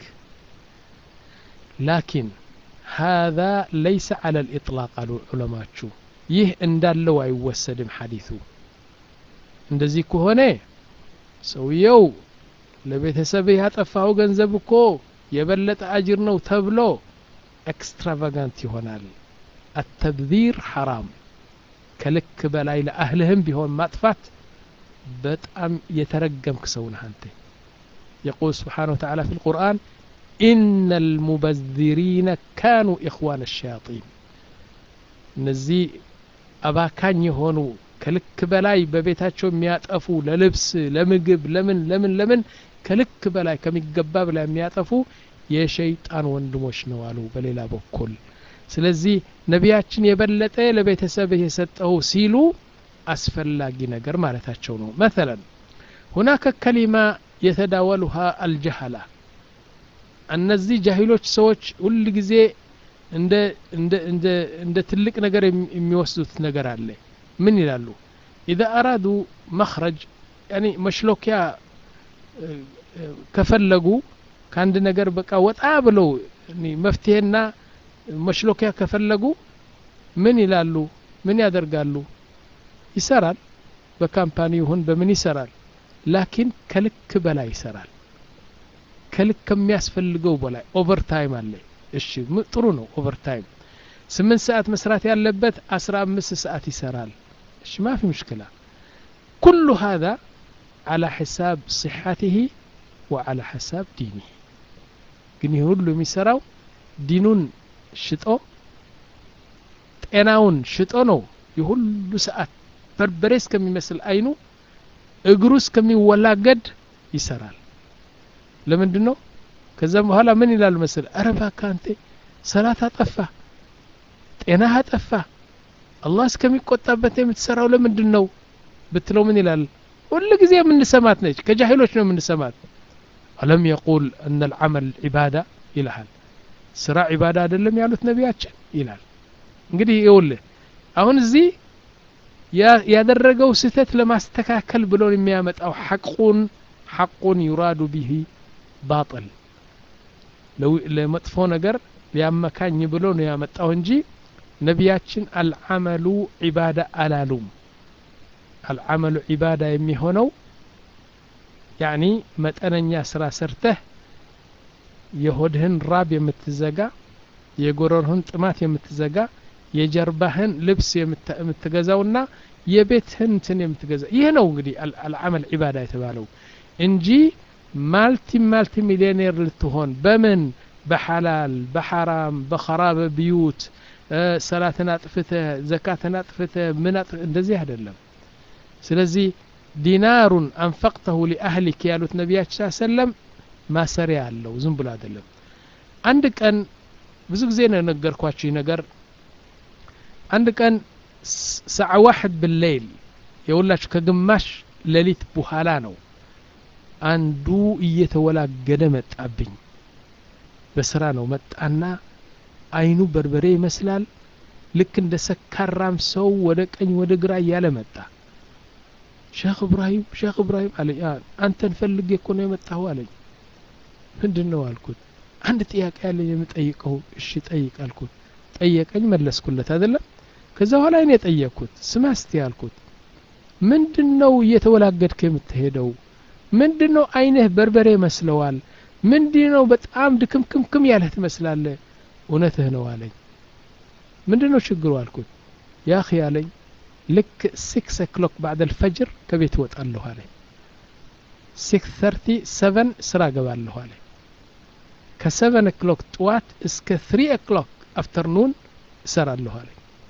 لكن هذا ليس على الإطلاق قالوا العلماء شو ይህ እንዳለው አይወሰድም ሐዲቱ እንደዚህ ከሆነ ሰውየው ለቤተሰብህ ያጠፋው ገንዘብ እኮ የበለጠ አጅር ነው ተብሎ ኤክስትራቫጋንት ይሆናል አተብዚር ሐራም ከልክ በላይ ለአህልህም ቢሆን ማጥፋት በጣም የተረገምክ ሰው ነህ አንተ يقول سبحانه وتعالى في القرآن إن المبذرين كانوا إخوان الشياطين እነዚህ አባካኝ የሆኑ ከልክ በላይ በቤታቸው የሚያጠፉ ለልብስ ለምግብ ለምን ለምን ለምን ከልክ በላይ ከሚገባ በላይ የሚያጠፉ የሸይጣን ወንድሞች ነው አሉ በሌላ በኩል ስለዚህ ነቢያችን የበለጠ ለቤተሰብህ የሰጠው ሲሉ አስፈላጊ ነገር ማለታቸው ነው መተለን ሁናከ ከሊማ የተዳወሉሃ አልጀሃላ እነዚህ ጃሂሎች ሰዎች ሁል ጊዜ እንደ እንደ እንደ እንደ ትልቅ ነገር የሚወስዱት ነገር አለ ምን ይላሉ ኢዛ አራዱ መኽረጅ ያኒ መሽሎኪያ ከፈለጉ ከአንድ ነገር በቃ ወጣ ብለው መፍትሄና መሽሎኪያ ከፈለጉ ምን ይላሉ ምን ያደርጋሉ ይሰራል በካምፓኒ ይሁን በምን ይሰራል ላኪን ከልክ በላይ ይሰራል ከልክ ከሚያስፈልገው በላይ ኦቨርታይም አለ እሺ ጥሩ ነው ኦቨርታይም ስምንት ሰዓት መስራት ያለበት አስራ አምስት ሰዓት ይሰራል እሺ ማፊ ምሽክላ ኩሉ هذا على حساب صحته وعلى حساب دينه ግን ይህ ሁሉ የሚሰራው ዲኑን ሽጦ ጤናውን ሽጦ ነው የሁሉ ሰዓት በርበሬ እስከሚመስል አይኑ እግሩ እስከሚወላገድ ይሰራል ለምንድን ነው ከዛም በኋላ ምን ይላል መስል አረ እባክህ አንተ ሰላት አጠፋ ጤናህ አጠፋ አላህ እስከሚቆጣበት የምትሰራው ለምንድን ነው ብትለው ምን ይላል ሁሉ ጊዜ የምንሰማት ነች ከጃሂሎች ነው የምንሰማት አለም የቁል እነ ልዓመል ዒባዳ ይልሃል ስራ ዒባዳ አይደለም ያሉት ነቢያችን ይላል እንግዲህ ይውልህ አሁን እዚህ ያደረገው ስህተት ለማስተካከል ብሎ የሚያመጣው ሐቁን ሐቁን ዩራዱ ቢሂ ባጥል ለመጥፎ ነገር ሊያመካኝ ብሎ ነው ያመጣው እንጂ ነቢያችን አልዓመሉ ዒባዳ አላሉም አልዓመሉ ዒባዳ የሚሆነው ያኒ መጠነኛ ስራ ሰርተህ የሆድህን ራብ የምትዘጋ የጎረርህን ጥማት የምትዘጋ የጀርባህን ልብስ የምትገዛውና የቤትህን እንትን የምትገዛ ይህ ነው እንግዲህ አልዓመል ዒባዳ የተባለው እንጂ ማልቲ ማልቲ ሚሊዮኔር ልትሆን በምን በሐላል በሐራም በኸራበ ብዩት ሰላትን አጥፍተህ ዘካትን አጥፍተህ ምን እንደዚህ አይደለም ስለዚህ ዲናሩን አንፈቅተሁ ሊአህሊክ ያሉት ነቢያችን ስ ሰለም ማሰሪያ አለው ዝም ብሎ አይደለም አንድ ቀን ብዙ ጊዜ ነው የነገርኳችሁ ነገር አንድ ቀን ሰዓ ዋሕድ ብሌይል የሁላችሁ ከግማሽ ሌሊት በኋላ ነው አንዱ እየተወላገደ መጣብኝ በስራ ነው መጣና አይኑ በርበሬ ይመስላል ልክ እንደ ሰካራም ሰው ወደ ቀኝ ወደ ግራ እያለ መጣ ሼክ እብራሂም ሼክ እብራሂም አለኝ አንተን ፈልጌ እኮ ነው የመጣሁ አለኝ ምንድን ነው አልኩት አንድ ጥያቄ ያለኝ የምጠይቀው እሺ ጠይቅ አልኩት ጠየቀኝ መለስኩለት አይደለም ከዛ በኋላ እኔ ጠየቅኩት ስማ እስቲ አልኩት ምንድን ነው እየተወላገድክ የምትሄደው ምንድን ነው አይንህ በርበሬ መስለዋል ምንድን ነው በጣም ድክምክምክም ያለህ ትመስላለህ እውነትህ ነው አለኝ ምንድን ነው ችግሩ አልኩት ያ ኺ አለኝ ልክ ሲክስ ኦክሎክ ባዕድ አልፈጅር ከቤት እወጣለሁ አለኝ ሲክስ ተርቲ ሰቨን ስራ ገባለሁ አለኝ ከሰቨን ኦክሎክ ጥዋት እስከ ትሪ ኦክሎክ አፍተርኑን እሰራለሁ አለኝ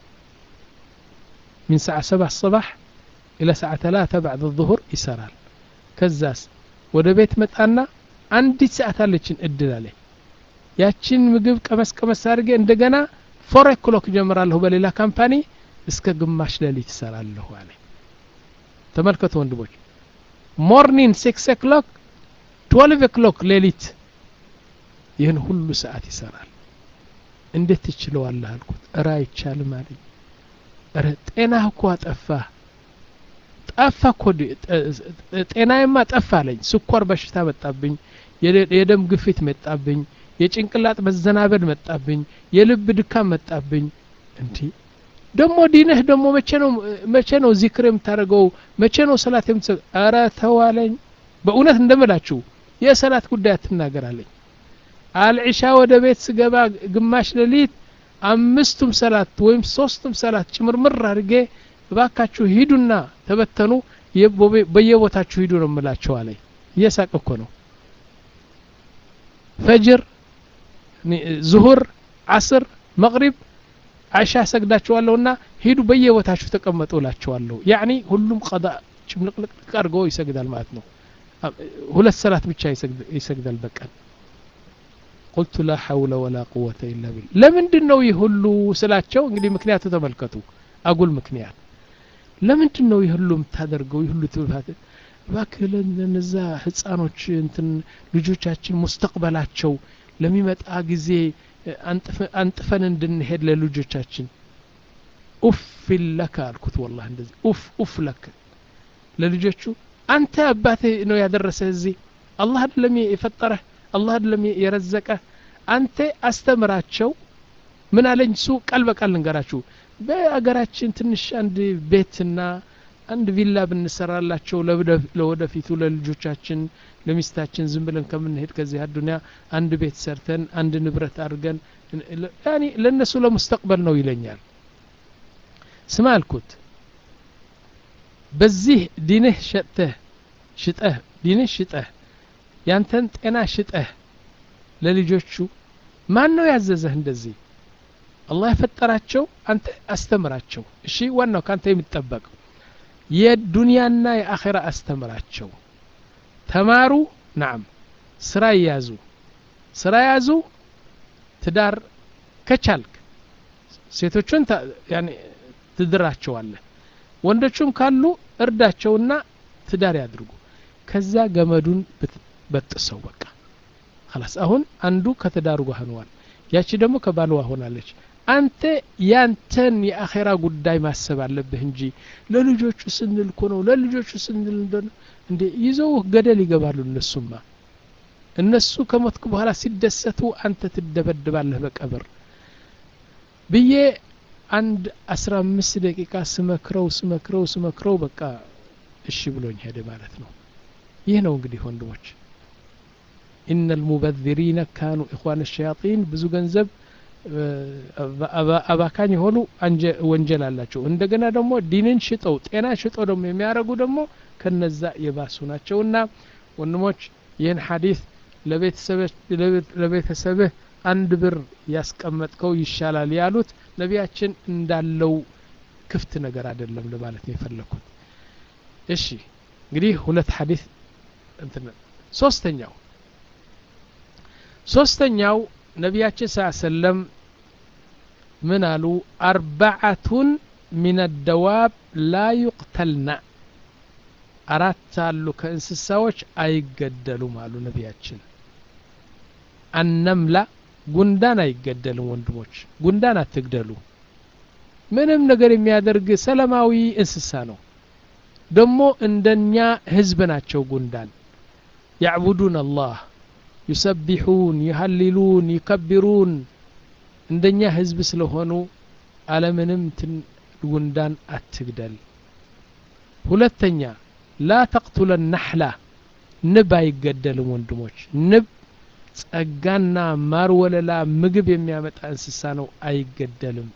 من ساعة سبع الصباح إلى ساعة ثلاثة بعد الظهر يسرال كزاس ወደ ቤት መጣና አንዲት ሰዓት አለችን እድል አለ ያችን ምግብ ቀመስ ቀመስ አድርጌ እንደገና ፎር ኦክሎክ ጀምራለሁ በሌላ ካምፓኒ እስከ ግማሽ ሌሊት ይሰራለሁ አለ ተመልከቱ ወንድሞች ሞርኒንግ ሲክስ ኦክሎክ ትወልቭ ኦክሎክ ሌሊት ይህን ሁሉ ሰዓት ይሰራል እንዴት ትችለዋለህ አልኩት እረ አይቻልም አለኝ እረ ጤናህ እኮ አጠፋ ጠፋ እኮ ጤናዬማ ጠፋ አለኝ ስኳር በሽታ መጣብኝ የደም ግፊት መጣብኝ የጭንቅላት መዘናበድ መጣብኝ የልብ ድካም መጣብኝ እንዲ ደግሞ ዲንህ ደግሞ መቼ ነው መቼ ነው ዚክር የምታደርገው መቼ ነው ሰላት የምትሰ ኧረ ተዋለኝ በእውነት እንደምላችሁ የሰላት ጉዳይ አትናገራለኝ አልዒሻ ወደ ቤት ስገባ ግማሽ ሌሊት አምስቱም ሰላት ወይም ሶስቱም ሰላት ጭምርምር አድርጌ እባካችሁ ሂዱና ተበተኑ በየቦታችሁ ሂዱ ነው የምላቸው አለኝ እየሳቅ እኮ ነው ፈጅር ዙሁር አስር መቅሪብ አሻ ሰግዳችኋለሁና ሂዱ በየቦታችሁ ተቀመጡ እላቸዋለሁ ያኒ ሁሉም ቀዳ ጭምልቅልቅ አድርጎ ይሰግዳል ማለት ነው ሁለት ሰላት ብቻ ይሰግዳል በቀን ቁልቱ ላ ሐውለ ወላ ቁወተ ኢላ ቢል ለምንድን ነው ይህ ሁሉ ስላቸው እንግዲህ ምክንያቱ ተመልከቱ አጉል ምክንያት ለምንድን ነው ይህ ሁሉ የምታደርገው ይህ ሁሉ ትብፋት እባክህ ለነዛ ህፃኖች እንትን ልጆቻችን ሙስተቅበላቸው ለሚመጣ ጊዜ አንጥፈን እንድንሄድ ለልጆቻችን ኡፍ ለከ አልኩት ወላ እንደዚህ ኡፍ ኡፍ ለከ ለልጆቹ አንተ አባትህ ነው ያደረሰህ እዚህ አላህ አይደለም የፈጠረህ አላህ አይደለም የረዘቀህ አንተ አስተምራቸው ምን አለኝ እሱ ቃል በቃል ልንገራችሁ በአገራችን ትንሽ አንድ ቤትና አንድ ቪላ ብንሰራላቸው ለወደፊቱ ለልጆቻችን ለሚስታችን ዝም ብለን ከምንሄድ ከዚህ አዱኒያ አንድ ቤት ሰርተን አንድ ንብረት አድርገን ያኒ ለእነሱ ለሙስተቅበል ነው ይለኛል ስማ አልኩት በዚህ ዲንህ ሸጥተህ ሽጠህ ዲንህ ሽጠህ ያንተን ጤና ሽጠህ ለልጆቹ ማን ነው ያዘዘህ እንደዚህ አላህ የፈጠራቸው አንተ አስተምራቸው እሺ ዋናው ካንተ የሚጠበቀው የዱንያና የአኼራ አስተምራቸው ተማሩ ናም ስራ ይያዙ ስራ ያዙ ትዳር ከቻልክ ሴቶቹን ትድራቸዋለህ ወንዶቹም ካሉ እርዳቸውና ትዳር ያድርጉ ከዛ ገመዱን በጥሰው በቃ ላስ አሁን አንዱ ከትዳሩ ጋር ሆነዋል ያቺ ደግሞ ከባልዋ ሆናለች አንተ ያንተን የአኼራ ጉዳይ ማሰብ አለብህ እንጂ ለልጆቹ ስንል እኮ ነው ለልጆቹ ስንል እንደሆነ እንዴ ይዘው ገደል ይገባሉ እነሱማ እነሱ ከሞትኩ በኋላ ሲደሰቱ አንተ ትደበድባለህ በቀብር ብዬ አንድ አስራ አምስት ደቂቃ ስመክረው ስመክረው ስመክረው በቃ እሺ ብሎኝ ሄደ ማለት ነው ይህ ነው እንግዲህ ወንድሞች ኢነ ልሙበذሪነ ካኑ ኢኽዋን ሸያጢን ብዙ ገንዘብ አባካኝ የሆኑ ወንጀል አላቸው እንደገና ደግሞ ዲንን ሽጠው ጤና ሽጠው ደግሞ የሚያደርጉ ደግሞ ከነዛ የባሱ ናቸው እና ወንድሞች ይህን ሐዲስ ለቤተሰብህ አንድ ብር ያስቀመጥከው ይሻላል ያሉት ነቢያችን እንዳለው ክፍት ነገር አይደለም ለማለት ነው የፈለግኩት እሺ እንግዲህ ሁለት ሐዲስ እንትን ሶስተኛው ሶስተኛው ነቢያችን ስ ሰለም ምን አሉ አርባዓቱን ሚን አደዋብ ላ ዩቅተልና አራት አሉ ከእንስሳዎች አይገደሉም አሉ ነቢያችን አነምላ ጉንዳን አይገደልም ወንድሞች ጉንዳን አትግደሉ ምንም ነገር የሚያደርግ ሰላማዊ እንስሳ ነው ደግሞ እንደኛ ህዝብ ናቸው ጉንዳን ያዕቡዱን አላህ ዩሰቢሑን ይሀሊሉን ይከቢሩን እንደኛ ህዝብ ስለሆኑ አለምንም ትን ጉንዳን አትግደል ሁለተኛ ላ ተቅቱለ ናሕላ ንብ አይገደልም ወንድሞች ንብ ጸጋና ማር ወለላ ምግብ የሚያመጣ እንስሳ ነው አይገደልም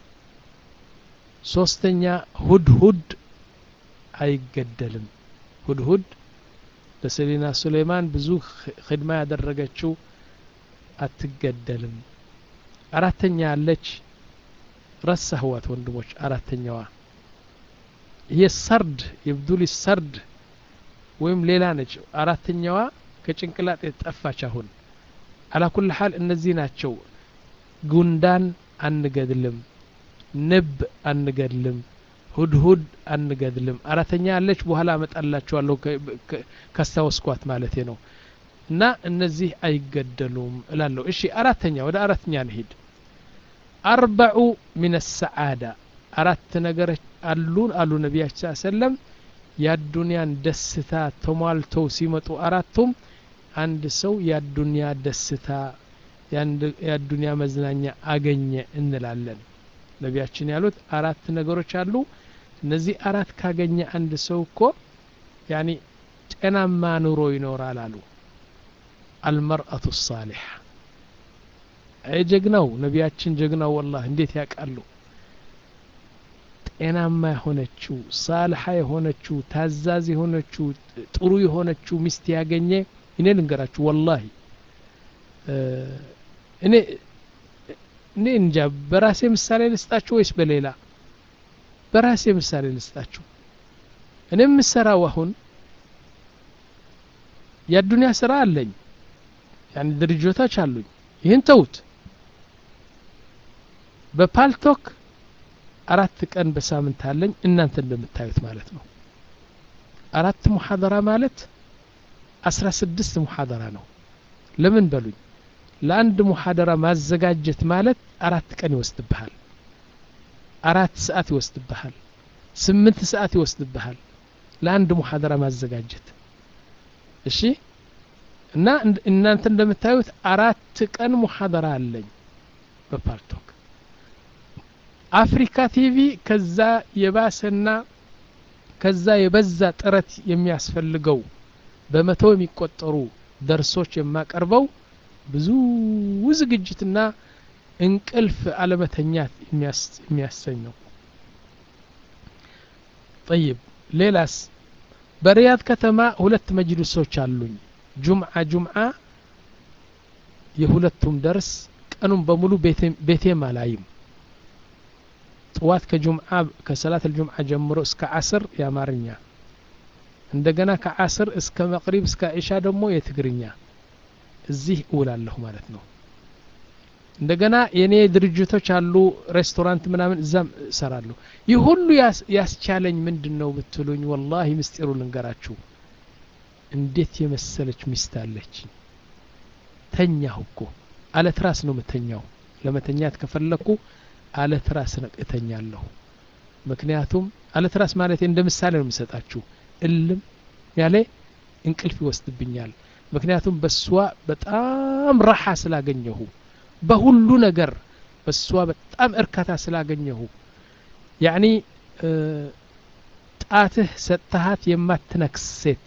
ሶስተኛ ሁድሁድ አይገደልም ሁድሁድ ለሰሊና ሱሌይማን ብዙ ክድማ ያደረገችው አትገደልም አራተኛ ያለች ረሳህዋት ወንድሞች አራተኛዋ ይሄ ሰርድ የብዱል ሰርድ ወይም ሌላ ነች አራተኛዋ ከጭንቅላት የተጠፋች አሁን አላኩል ሀል እነዚህ ናቸው ጉንዳን አንገድልም ንብ አንገድልም ሁድሁድ አንገድልም አራተኛ ያለች በኋላ አመጣላችኋለሁ ካስታወስኳት ማለቴ ነው እና እነዚህ አይገደሉም እላለሁ እሺ አራተኛ ወደ አራተኛ እንሂድ አርበዑ ሚን ሰዓዳ አራት ነገሮች አሉን አሉ ነቢያችን ስ ሰለም የአዱንያን ደስታ ተሟልተው ሲመጡ አራቱም አንድ ሰው የአዱንያ ደስታ የአዱንያ መዝናኛ አገኘ እንላለን ነቢያችን ያሉት አራት ነገሮች አሉ እነዚህ አራት ካገኘ አንድ ሰው እኮ ያኒ ጤናማ ኑሮ ይኖራል አሉ አልመርአቱ ሳሊሕ አይ ጀግናው ነቢያችን ጀግናው ወላህ እንዴት ያውቃሉ ጤናማ የሆነችው ሳልሓ የሆነችው ታዛዝ የሆነችው ጥሩ የሆነችው ሚስት ያገኘ እኔ ልንገራችሁ ወላሂ እኔ እኔ እንጃ በራሴ ምሳሌ ልስጣችሁ ወይስ በሌላ በራሴ ምሳሌ ልስጣችሁ እኔ የምሰራው አሁን የአዱንያ ስራ አለኝ ያን ድርጅቶች አሉኝ ይህን ተውት በፓልቶክ አራት ቀን በሳምንት አለኝ እናንተ እንደምታዩት ማለት ነው አራት ሙሐደራ ማለት አስራ ስድስት ሙሐደራ ነው ለምን በሉኝ ለአንድ ሙሐደራ ማዘጋጀት ማለት አራት ቀን ይወስድብሃል አራት ሰዓት ይወስድብሃል ስምንት ሰዓት ይወስድብሃል ለአንድ ሙሐደራ ማዘጋጀት እሺ እና እናንተ እንደምታዩት አራት ቀን ሙሐደራ አለኝ በፓርቶክ አፍሪካ ቲቪ ከዛ የባሰና ከዛ የበዛ ጥረት የሚያስፈልገው በመቶ የሚቆጠሩ ደርሶች የማቀርበው ብዙ ዝግጅትና እንቅልፍ አለመተኛት የሚያሰኝ ነው ጠይብ ሌላስ በሪያድ ከተማ ሁለት መጅልሶች አሉኝ ጁምዓ ጁምዓ የሁለቱም ደርስ ቀኑን በሙሉ ቤቴም አላይም ጥዋት ከጁምዓ ከሰላት ልጁምዓ ጀምሮ እስከ አስር የአማርኛ እንደገና ከአስር እስከ መቅሪብ እስከ ኢሻ ደግሞ የትግርኛ እዚህ እውላለሁ ማለት ነው እንደገና የኔ ድርጅቶች አሉ ሬስቶራንት ምናምን እዛም እሰራለሁ ይህ ሁሉ ያስቻለኝ ምንድን ነው ብትሉኝ ወላሂ ምስጢሩ ልንገራችሁ እንዴት የመሰለች ሚስት አለች ተኛሁ እኮ አለት ራስ ነው ምተኛው ለመተኛት ከፈለኩ አለት ራስ እተኛለሁ ምክንያቱም አለት ራስ ማለት እንደ ምሳሌ ነው የምሰጣችሁ እልም ያለ እንቅልፍ ይወስድብኛል ምክንያቱም በሷ በጣም ረሓ ስላገኘሁ በሁሉ ነገር በሷ በጣም እርካታ ስላገኘሁ ያኒ ጣትህ ሰጥተሃት የማትነክስ ሴት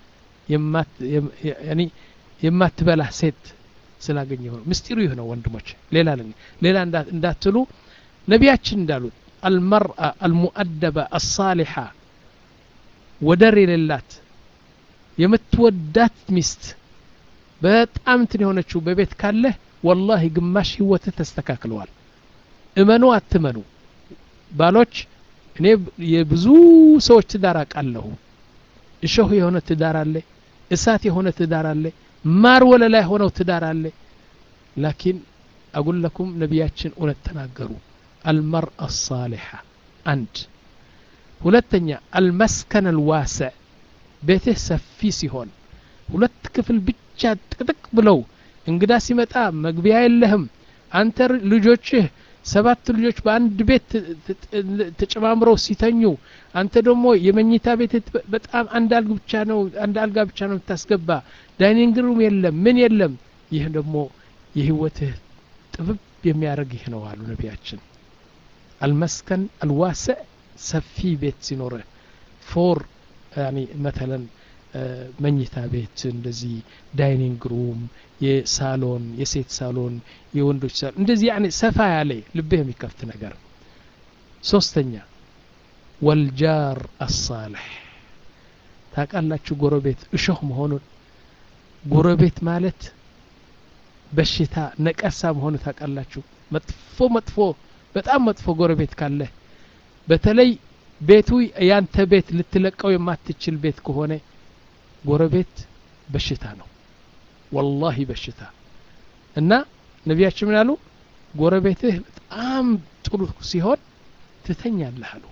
የማትበላ ሴት ስላገኘሁ ነው ምስጢሩ ይህ ነው ወንድሞች ሌላ ሌላ እንዳትሉ ነቢያችን እንዳሉት አልመርአ አልሙአደበ አሳሊሓ ወደር የሌላት የምትወዳት ሚስት በጣም እንትን የሆነችው በቤት ካለህ ወላሂ ግማሽ ህይወትህ ተስተካክለዋል እመኑ አትመኑ ባሎች እኔ የብዙ ሰዎች ትዳር አውቃለሁ እሾህ የሆነ ትዳር አለ እሳት የሆነ ትዳር አለ ማር ወለላ የሆነው ትዳር አለ ላኪን አጉለኩም ነቢያችን እውነት ተናገሩ አልመርአ ሳሊሓ አንድ ሁለተኛ አልመስከን አልዋስዕ ቤትህ ሰፊ ሲሆን ሁለት ክፍል ብቻ ጥቅጥቅ ብለው እንግዳ ሲመጣ መግቢያ የለህም አንተ ልጆችህ ሰባት ልጆች በአንድ ቤት ተጨማምረው ሲተኙ አንተ ደግሞ የመኝታ ቤት በጣም አንድ አልግ ብቻ ነው አንድ አልጋ ብቻ ነው የምታስገባ ዳይኒንግ ሩም የለም ምን የለም ይህ ደግሞ የህይወትህ ጥብብ የሚያደርግ ይህ ነው አሉ ነቢያችን አልመስከን አልዋስዕ ሰፊ ቤት ሲኖርህ ፎር ያኒ መተለን መኝታ ቤት እንደዚህ ዳይኒንግ ሩም የሳሎን የሴት ሳሎን የወንዶች ሳሎን እንደዚህ ያኔ ሰፋ ያለ ልብህ የሚከፍት ነገር ሶስተኛ ወልጃር አሳልሕ ታውቃላችሁ ጎረቤት እሾህ መሆኑን ጎረቤት ማለት በሽታ ነቀሳ መሆኑ ታውቃላችሁ መጥፎ መጥፎ በጣም መጥፎ ጎረቤት ካለህ በተለይ ቤቱ ያንተ ቤት ልትለቀው የማትችል ቤት ከሆነ ጎረቤት በሽታ ነው ወላሂ በሽታ እና ነቢያችን ምን አሉ ጎረቤትህ በጣም ጥሩ ሲሆን ትተኛለህ አሉ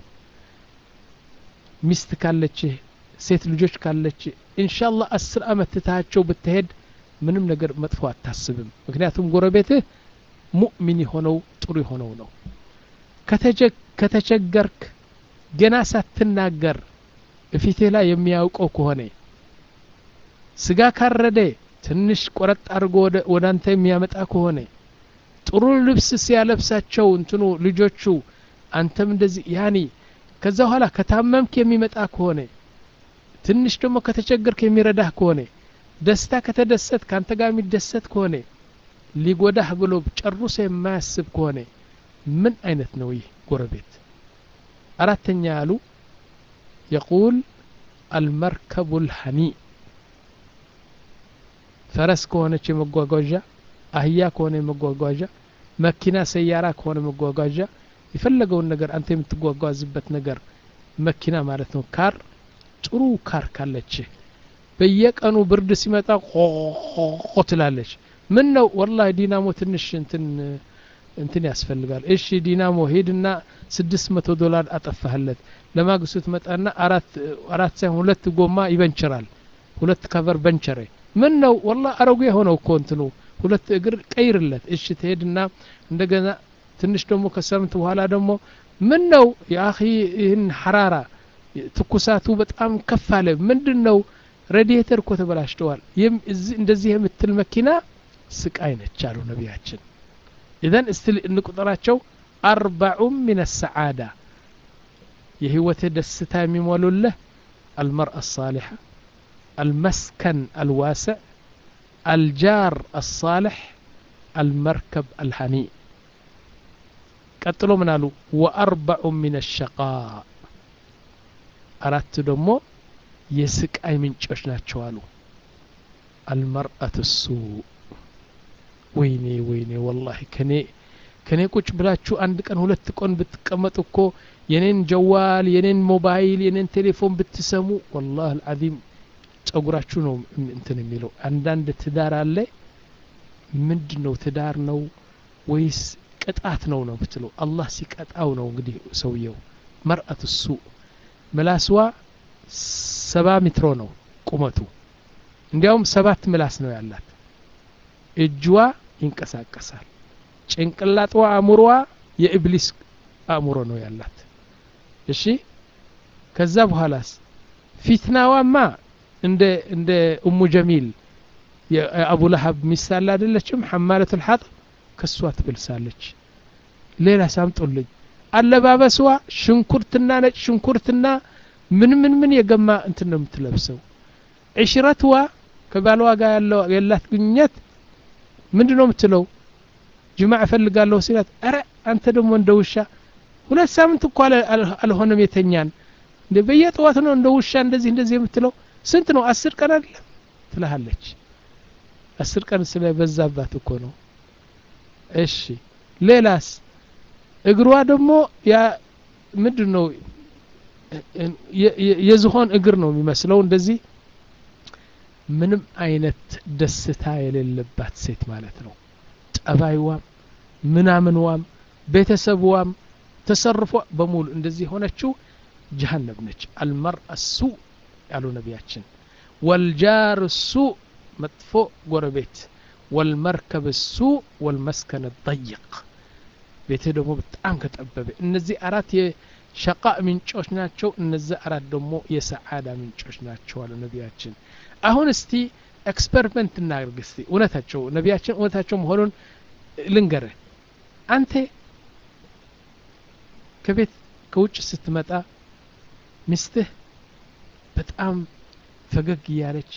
ሚስት ካለችህ ሴት ልጆች ካለች ኢንሻአላህ አስር አመት ትታቸው ብትሄድ ምንም ነገር መጥፎ አታስብም ምክንያቱም ጎረቤትህ ሙእሚን የሆነው ጥሩ የሆነው ነው ከተቸገርክ ገና ሳትናገር እፊትህ ላይ የሚያውቀው ከሆነ ስጋ ካረደ ትንሽ ቆረጥ አድርጎ ወደ አንተ የሚያመጣ ከሆነ ጥሩ ልብስ ሲያለብሳቸው እንትኑ ልጆቹ አንተም እንደዚህ ያኒ ከዛ በኋላ ከታመምክ የሚመጣ ከሆነ ትንሽ ደግሞ ከተቸገርክ የሚረዳህ ከሆነ ደስታ ከተደሰት ከአንተ ጋር የሚደሰት ከሆነ ሊጎዳህ ብሎ ጨርሶ የማያስብ ከሆነ ምን አይነት ነው ይህ ጎረቤት አራተኛ ያሉ የቁል አልመርከቡ ልሐኒ ፈረስ ከሆነች የመጓጓዣ አህያ ከሆነ የመጓጓዣ መኪና ሰያራ ከሆነ መጓጓዣ የፈለገውን ነገር አንተ የምትጓጓዝበት ነገር መኪና ማለት ነው ካር ጥሩ ካር ካለች በየቀኑ ብርድ ሲመጣ ቆ ትላለች ምን ነው ወላሂ ዲናሞ ትንሽ እንትን እንትን ያስፈልጋል እሺ ዲናሞ ሄድና ስድስት መቶ ዶላር አጠፋህለት ለማግስቱ ትመጣና አራት አራት ሳይሆን ሁለት ጎማ ይበንችራል ሁለት ከቨር በንቸሬ ምን ነው ወላ አረጉ የሆነው እኮ እንትኑ ሁለት እግር ቀይርለት እሺ ትሄድና እንደገና ትንሽ ደግሞ ከሳምንት በኋላ ደግሞ ምን ነው የአኺ ይህን ሐራራ ትኩሳቱ በጣም ከፍ አለ ምንድን ነው ሬዲየተር እኮ ተበላሽተዋል እንደዚህ የምትል መኪና ስቃይ ነች አሉ ነቢያችን ኢዘን እስቲ እንቁጠራቸው አርባዑም ምን ሰዓዳ የህይወትህ ደስታ የሚሞሉልህ አልመርአ አሳሊሐ المسكن الواسع الجار الصالح المركب الهنيء ቀጥሎ ምን አሉ ወአርበዑ ምን ሸቃ አራት ደግሞ የስቃይ ምንጮች ናቸው አሉ አልመርአት ሱ ወይኔ ወይኔ ወላሂ ከኔ ከኔ ቁጭ ብላችሁ አንድ ቀን ሁለት ቀን ብትቀመጡ እኮ የኔን ጀዋል የኔን ሞባይል የኔን ቴሌፎን ብትሰሙ ወላህ አልዓዚም ጸጉራችሁ ነው እንትን የሚለው አንዳንድ ትዳር አለ ምንድን ነው ትዳር ነው ወይስ ቅጣት ነው ነው ብትለው አላህ ሲቀጣው ነው እንግዲህ ሰውየው መርአት እሱ ምላስዋ ሰባ ሜትሮ ነው ቁመቱ እንዲያውም ሰባት ምላስ ነው ያላት እጅዋ ይንቀሳቀሳል ጭንቅላጥዋ አእምሮዋ የኢብሊስ አእምሮ ነው ያላት እሺ ከዛ በኋላስ ፊትናዋማ እንደ እንደ እሙ ጀሚል የአቡ ለሀብ ሚስት አለ አይደለችም ሐማለት ልሐጥ ከሷ ትብልሳለች ሌላ ሳምጡልኝ አለባበስዋ ሽንኩርትና ነጭ ሽንኩርትና ምን ምን ምን የገማ እንትን ነው የምትለብሰው ዕሽረትዋ ከባልዋ ጋር ያለው የላት ግንኙነት ምንድ ነው የምትለው ጅማዕ እፈልጋለሁ ሲላት አረ አንተ ደግሞ እንደ ውሻ ሁለት ሳምንት እኮ አልሆነም የተኛን እንደ በየጠዋት ነው እንደ ውሻ እንደዚህ እንደዚህ የምትለው ስንት ነው አስር ቀን አይደለም ትልሃለች አስር ቀን ስለበዛባት እኮ ነው እሺ ሌላስ እግሯ ደግሞ ያ ምንድን ነው የዝሆን እግር ነው የሚመስለው እንደዚህ ምንም አይነት ደስታ የሌለባት ሴት ማለት ነው ጠባይዋም ምናምንዋም ቤተሰብዋም ተሰርፎ በሙሉ እንደዚህ የሆነችው ጀሃነብ ነች አልመርአ ሱ ያሉ ነቢያችን ወልጃር ሱ መጥፎ ጎረቤት ወልመርከብ ሱ ወልመስከን ጠይቅ ቤትህ ደግሞ በጣም ከጠበበ እነዚህ አራት የሸቃ ምንጮች ናቸው እነዚህ አራት ደግሞ የሰዓዳ ምንጮች ናቸው አሉ ነቢያችን አሁን እስቲ ኤክስፐሪመንት እናድርግ እስቲ እውነታቸው ነቢያችን እውነታቸው መሆኑን ልንገርህ አንተ ከቤት ከውጭ ስትመጣ ሚስትህ በጣም ፈገግ እያለች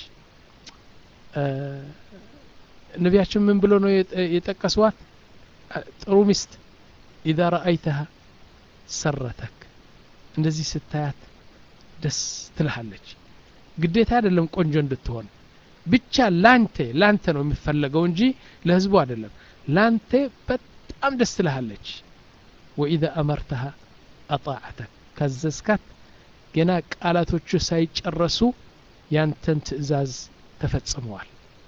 ነቢያችን ምን ብሎ ነው የጠቀስዋት ጥሩ ሚስት ኢዛ ረአይተሃ ሰረተክ እንደዚህ ስታያት ደስ ትልሃለች ግዴታ አይደለም ቆንጆ እንድትሆን ብቻ ላንተ ላንተ ነው የሚፈለገው እንጂ ለህዝቡ አይደለም ላንተ በጣም ደስ ትልሃለች ወኢዛ አመርተሃ አጣዓተክ ካዘዝካት ገና ቃላቶቹ ሳይጨረሱ ያንተን ትእዛዝ ተፈጽመዋል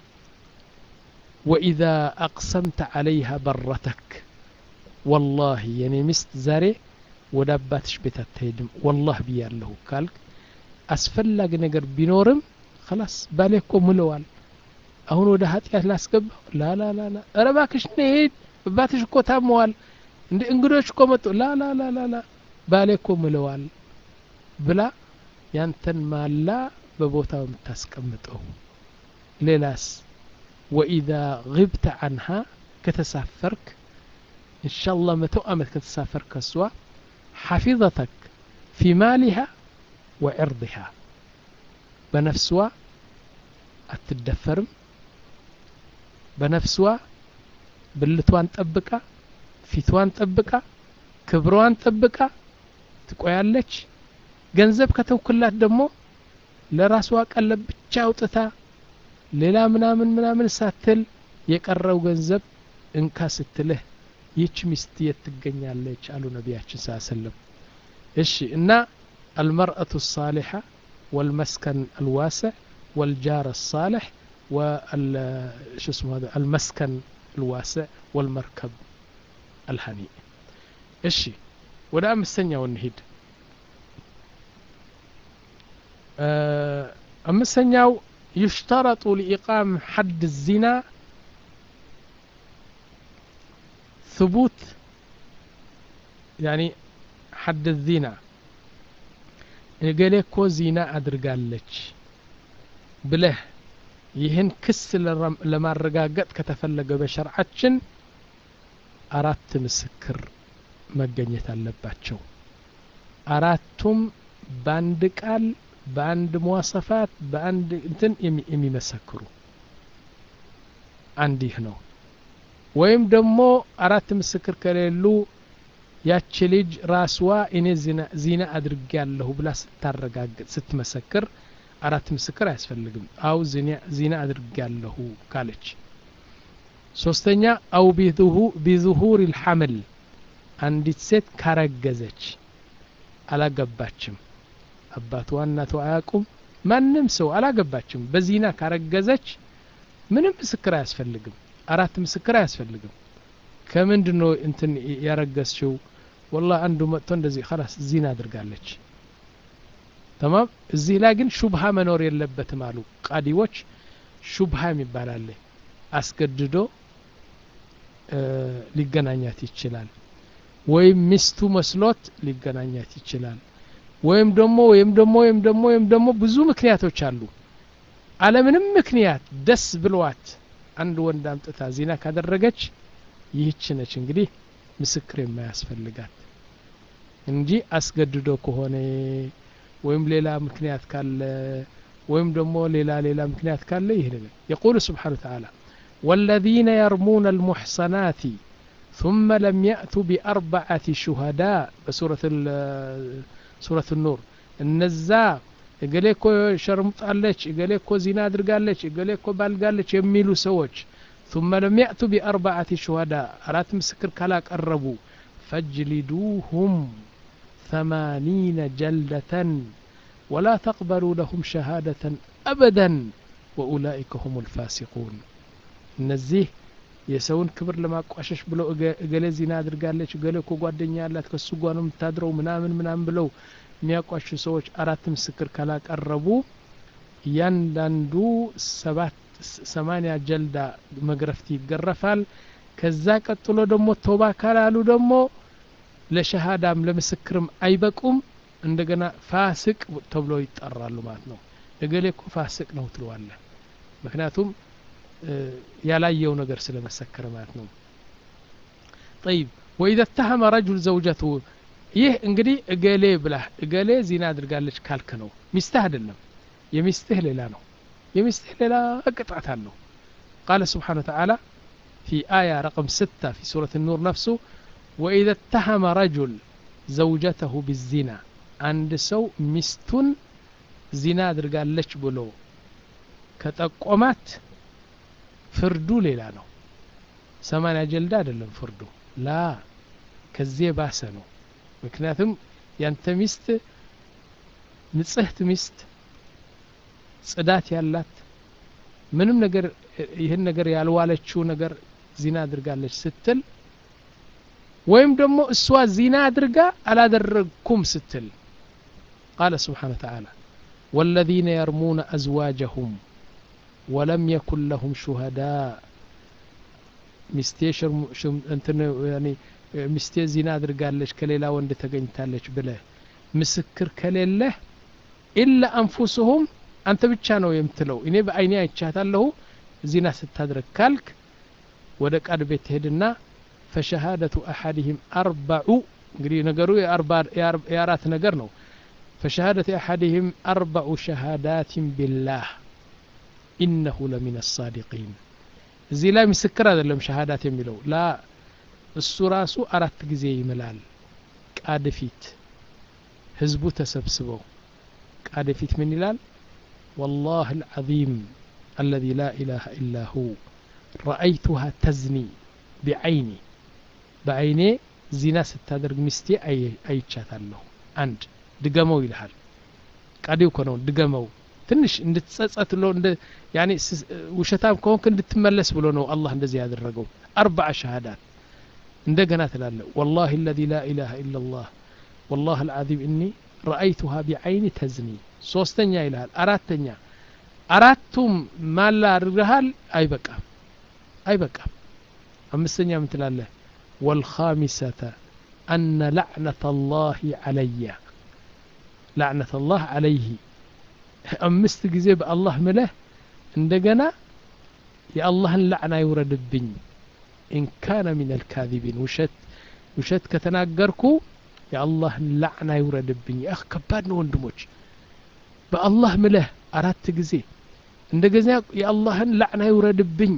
ወኢዛ አቅሰምተ ዓለይሃ በረተክ ወላሂ የኔ ሚስት ዛሬ ወደ አባትሽ ቤት አትሄድም ወላህ ብያለሁ ካልክ አስፈላጊ ነገር ቢኖርም ከላስ ባሌ እኮ ምለዋል አሁን ወደ ኃጢአት ላስገባው ላላላላ ኧረ እባክሽ ነሄድ አባትሽ እኮ ታመዋል እንደ እንግዶች እኮ መጡ ላላላላላ ባሌ እኮ ምለዋል ብላ ያንተን ማላ በቦታው የምታስቀምጠው ሌላስ ወኢዛ ግብተ አንሃ ከተሳፈርክ እንሻላ መቶ ዓመት ከተሳፈርክ ከሷ ሓፊظተክ ፊ ማሊሃ ወዕርضሃ በነፍስዋ አትደፈርም በነፍስዋ ብልቷን ጠብቃ ፊቷን ጠብቃ ክብሯን ጠብቃ ትቆያለች ገንዘብ ከተውክላት ደግሞ ለራስዋ ቀለብ ብቻ አውጥታ ሌላ ምናምን ምናምን ሳትል የቀረው ገንዘብ እንካ ስትልህ ይህች ሚስት የት ትገኛለች አሉ ነቢያችን ስ ሰለም እሺ እና المرأة الصالحة والمسكن الواسع والجار الصالح وال شو اسمه هذا المسكن الواسع والمركب الهنيء እሺ ወደ አምስተኛው እንሂድ አምስተኛው يشترط لإقام حد الزنا ثبوت يعني حد الزنا እገሌ እኮ ዚና አድርጋለች ብለህ ይህን ክስ ለማረጋገጥ ከተፈለገ በሸርዓችን አራት ምስክር መገኘት አለባቸው አራቱም በአንድ ቃል በአንድ መዋሰፋት በአንድ እንትን የሚመሰክሩ አንድ ይህ ነው ወይም ደግሞ አራት ምስክር ከሌሉ ያቺ ልጅ ራስዋ እኔ ዚና አድርጌ ያለሁ ብላ ስታረጋግጥ ስትመሰክር አራት ምስክር አያስፈልግም አው ዚና አድርጌ ያለሁ ካለች ሶስተኛ አው ቢዙሁር ልሐምል አንዲት ሴት ካረገዘች አላገባችም አባቷ እናቷ አያውቁም ማንም ሰው አላገባችም በዚና ካረገዘች ምንም ምስክር አያስፈልግም አራት ምስክር አያስፈልግም ከምንድን ነው እንትን ያረገዝችው ወላ አንዱ መጥቶ እንደዚህ ላስ ዚና አድርጋለች ተማም እዚህ ላይ ግን ሹብሃ መኖር የለበትም አሉ ቃዲዎች ሹብሃ የሚባል አለ አስገድዶ ሊገናኛት ይችላል ወይም ሚስቱ መስሎት ሊገናኛት ይችላል ወይም ደግሞ ወይም ደግሞ ወይም ደግሞ ወይም ደግሞ ብዙ ምክንያቶች አሉ አለምንም ምክንያት ደስ ብለዋት አንድ ወንድ አምጥታ ዚና ካደረገች ይህች ነች እንግዲህ ምስክር የማያስፈልጋት እንጂ አስገድዶ ከሆነ ወይም ሌላ ምክንያት ካለ ወይም ደግሞ ሌላ ሌላ ምክንያት ካለ ይህ ነገር የቁሉ ስብሓን ተዓላ والذين يرمون المحصنات ثم لم يأتوا بأربعة شهداء بسورة سورة النور እነዛ እገሌ እኮ ሸርምጣለች እገሌ እኮ ዚና አድርጋለች እገሌ እኮ ባልጋለች የሚሉ ሰዎች ثم لم يأتوا بأربعة شهداء أرات مسكر كلا قربوا فاجلدوهم ثمانين جلدة ولا تقبلوا لهم شهادة أبدا وأولئك هم الفاسقون እነዚህ የሰውን ክብር ለማቋሸሽ ብለው እገሌ ዚና አድርጋለች እገሌ እኮ ጓደኛ ያላት ከሱ ጓ ነው የምታድረው ምናምን ምናምን ብለው የሚያቋሹ ሰዎች አራት ምስክር ካላቀረቡ እያንዳንዱ ሰባት ሰማንያ ጀልዳ መግረፍት ይገረፋል ከዛ ቀጥሎ ደግሞ ቶባ ካላሉ ደግሞ ለሸሃዳም ለምስክርም አይበቁም እንደገና ፋስቅ ተብሎ ይጠራሉ ማለት ነው እገሌ እኮ ፋስቅ ነው ትለዋለ ምክንያቱም ያላየው ነገር ስለመሰከረ ማለት ነው ጠይብ ወኢዘ ተሀመ ረጁል ዘውጀቱ ይህ እንግዲህ እገሌ ብላህ እገሌ ዚና አድርጋለች ካልክ ነው ሚስትህ አይደለም የሚስትህ ሌላ ነው የሚስትህ ሌላ ቅጣት አለው ቃለ ስብሓን ወተዓላ في آية رقم ستة في سورة النور نفسه وإذا اتهم رجل زوجته بالزنا عند سو مستن زنا درقالش بلو كتقومات فردو ليلا نو سمانيا جلد አይደለም ፍርዱ ላ ከዚህ ባሰ ነው ምክንያቱም ያንተ ሚስት ንጽህት ሚስት ጽዳት ያላት ምንም ነገር ይህን ነገር ያልዋለችው ነገር ዚና አድርጋለች ስትል ወይም ደግሞ እሷ ዚና አድርጋ አላደረግኩም ስትል ቃለ ስብሓን ተዓላ والذين يرمون أزواجهم ولم يكن لهم شهداء ሚስቴ እንትን ሚስቴ ዚና አድርጋለች ከሌላ ወንድ ተገኝታለች ብለህ ምስክር ከሌለህ ኢላ አንፉስሁም አንተ ብቻ ነው የምትለው እኔ በአይኔ አይቻታለሁ ዚና ስታድረግ ካልክ ወደ ቃድ ቤት ትሄድና ፈሸሃደቱ አሐድህም አርበዑ እንግዲህ ነገሩ የአራት ነገር ነው ፈሸሃደቱ አሐድህም አርበዑ ሸሃዳትን ቢላህ ኢነሁ ለሚን አሳዲቂን እዚህ ላይ ምስክር አይደለም ሸሃዳት የሚለው ላ እሱ ራሱ አራት ጊዜ ይምላል ቃድ ፊት ህዝቡ ተሰብስበው ቃድ ፊት ምን ይላል والله العظيم الذي لا إله إلا هو رأيتها تزني بعيني بعيني زنا ستادرግ ሚስቴ አይቻታለሁ አንድ ድገመው ይልሃል ቃዲው እኮ ነው ድገመው ትንሽ እንድትጸጸት ብሎ ያኔ ውሸታም ከሆንክ እንድትመለስ ብሎ ነው አላህ እንደዚህ ያደረገው አርባዓ ሸሃዳት እንደገና ትላለ والله الذي لا إله إلا الله والله العظيم إني رأيتها بعيني تزني ሶስተኛ ይልሃል አራተኛ አራቱም ማላ አድርገሃል አይበቃም አይበቃም አምስተኛ ምን ትላለህ والخامسة أن لعنة الله علي لعنة الله عليه አምስት ጊዜ በአላህ ምለህ እንደገና የአላህን ላዕና ይውረድብኝ ኢንካነ ሚን አልካዚቢን ውሸት ውሸት ከተናገርኩ የአላህን ላዕና ይውረድብኝ አህ ከባድ ነው ወንድሞች በአላህ ምለህ አራት ጊዜ እንደገዛ የአላህን ላዕና ይውረድብኝ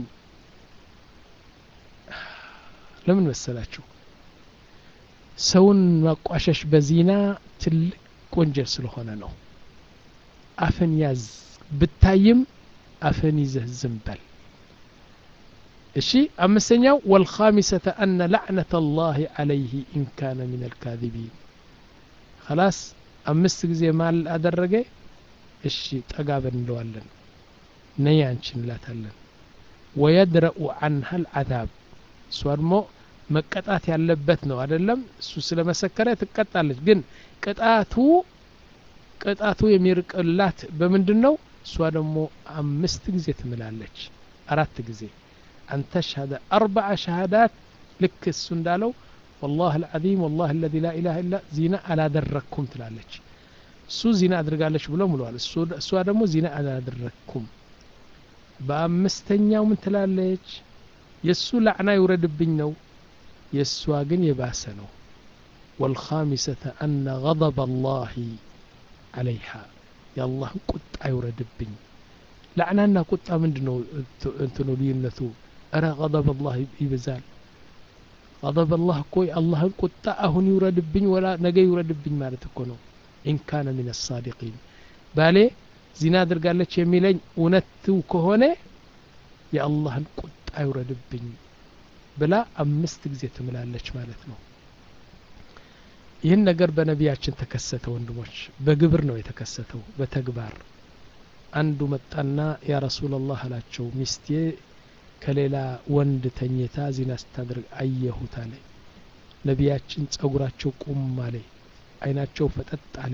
ለምን መሰላችሁ ሰውን ማቋሸሽ በዚና ትልቅ ወንጀል ስለሆነ ነው አፍን ያዝ ብታይም አፍን ይዘህ ዝም በል እሺ አምስተኛው ወልኻሚሰተ አነ ላዕነተ አላህ አለይህ ኢን ካነ ምን አልካذቢን خلاص አምስት ጊዜ ማል አደረገ እሺ ጠጋበን እንለዋለን ነይ አንቺ እንላታለን ወየድረኡ አንሃ ልዓዛብ እሷ ደግሞ መቀጣት ያለበት ነው አይደለም እሱ ስለመሰከረ ትቀጣለች ግን ቅጣቱ ቅጣቱ የሚርቅላት በምንድን ነው እሷ ደግሞ አምስት ጊዜ ትምላለች አራት ጊዜ አንተ ሸሃደ አርበዓ ሸሃዳት ልክ እሱ እንዳለው والله العظيم والله الذي لا إله إلا ዚና አላደረግኩም ትላለች እሱ ዚና አድርጋለች ብሎ ምለዋል እሷ ደግሞ ዚና አላደረግኩም በአምስተኛው ምን ትላለች የእሱ ላዕና ይውረድብኝ ነው የእሷ ግን የባሰ ነው والخامسة أن غضب الله عليها የአላህ ቁጣ ይውረድብኝ ላዕናና ቁጣ ምንድ ነው እንትኑ ልዩነቱ እረ غضب الله ይበዛል غضب الله እኮ የአላህን ቁጣ አሁን ይውረድብኝ ወላ ነገ ይውረድብኝ ማለት እኮ ነው ኢን ካነ ምን አሳዲቂን ባሌ ዚና አድርጋለች የሚለኝ እውነቱ ከሆነ የአላህን ቁጣ ይውረድብኝ ብላ አምስት ጊዜ ትምላለች ማለት ነው ይህን ነገር በነቢያችን ተከሰተ ወንድሞች በግብር ነው የተከሰተው በተግባር አንዱ መጣና ያ ረሱላላህ አላቸው ሚስቴ ከሌላ ወንድ ተኝታ ዚና ስታደርግ አየሁት አለ ነቢያችን ጸጉራቸው ቁም አለ አይናቸው ፈጠጥ አለ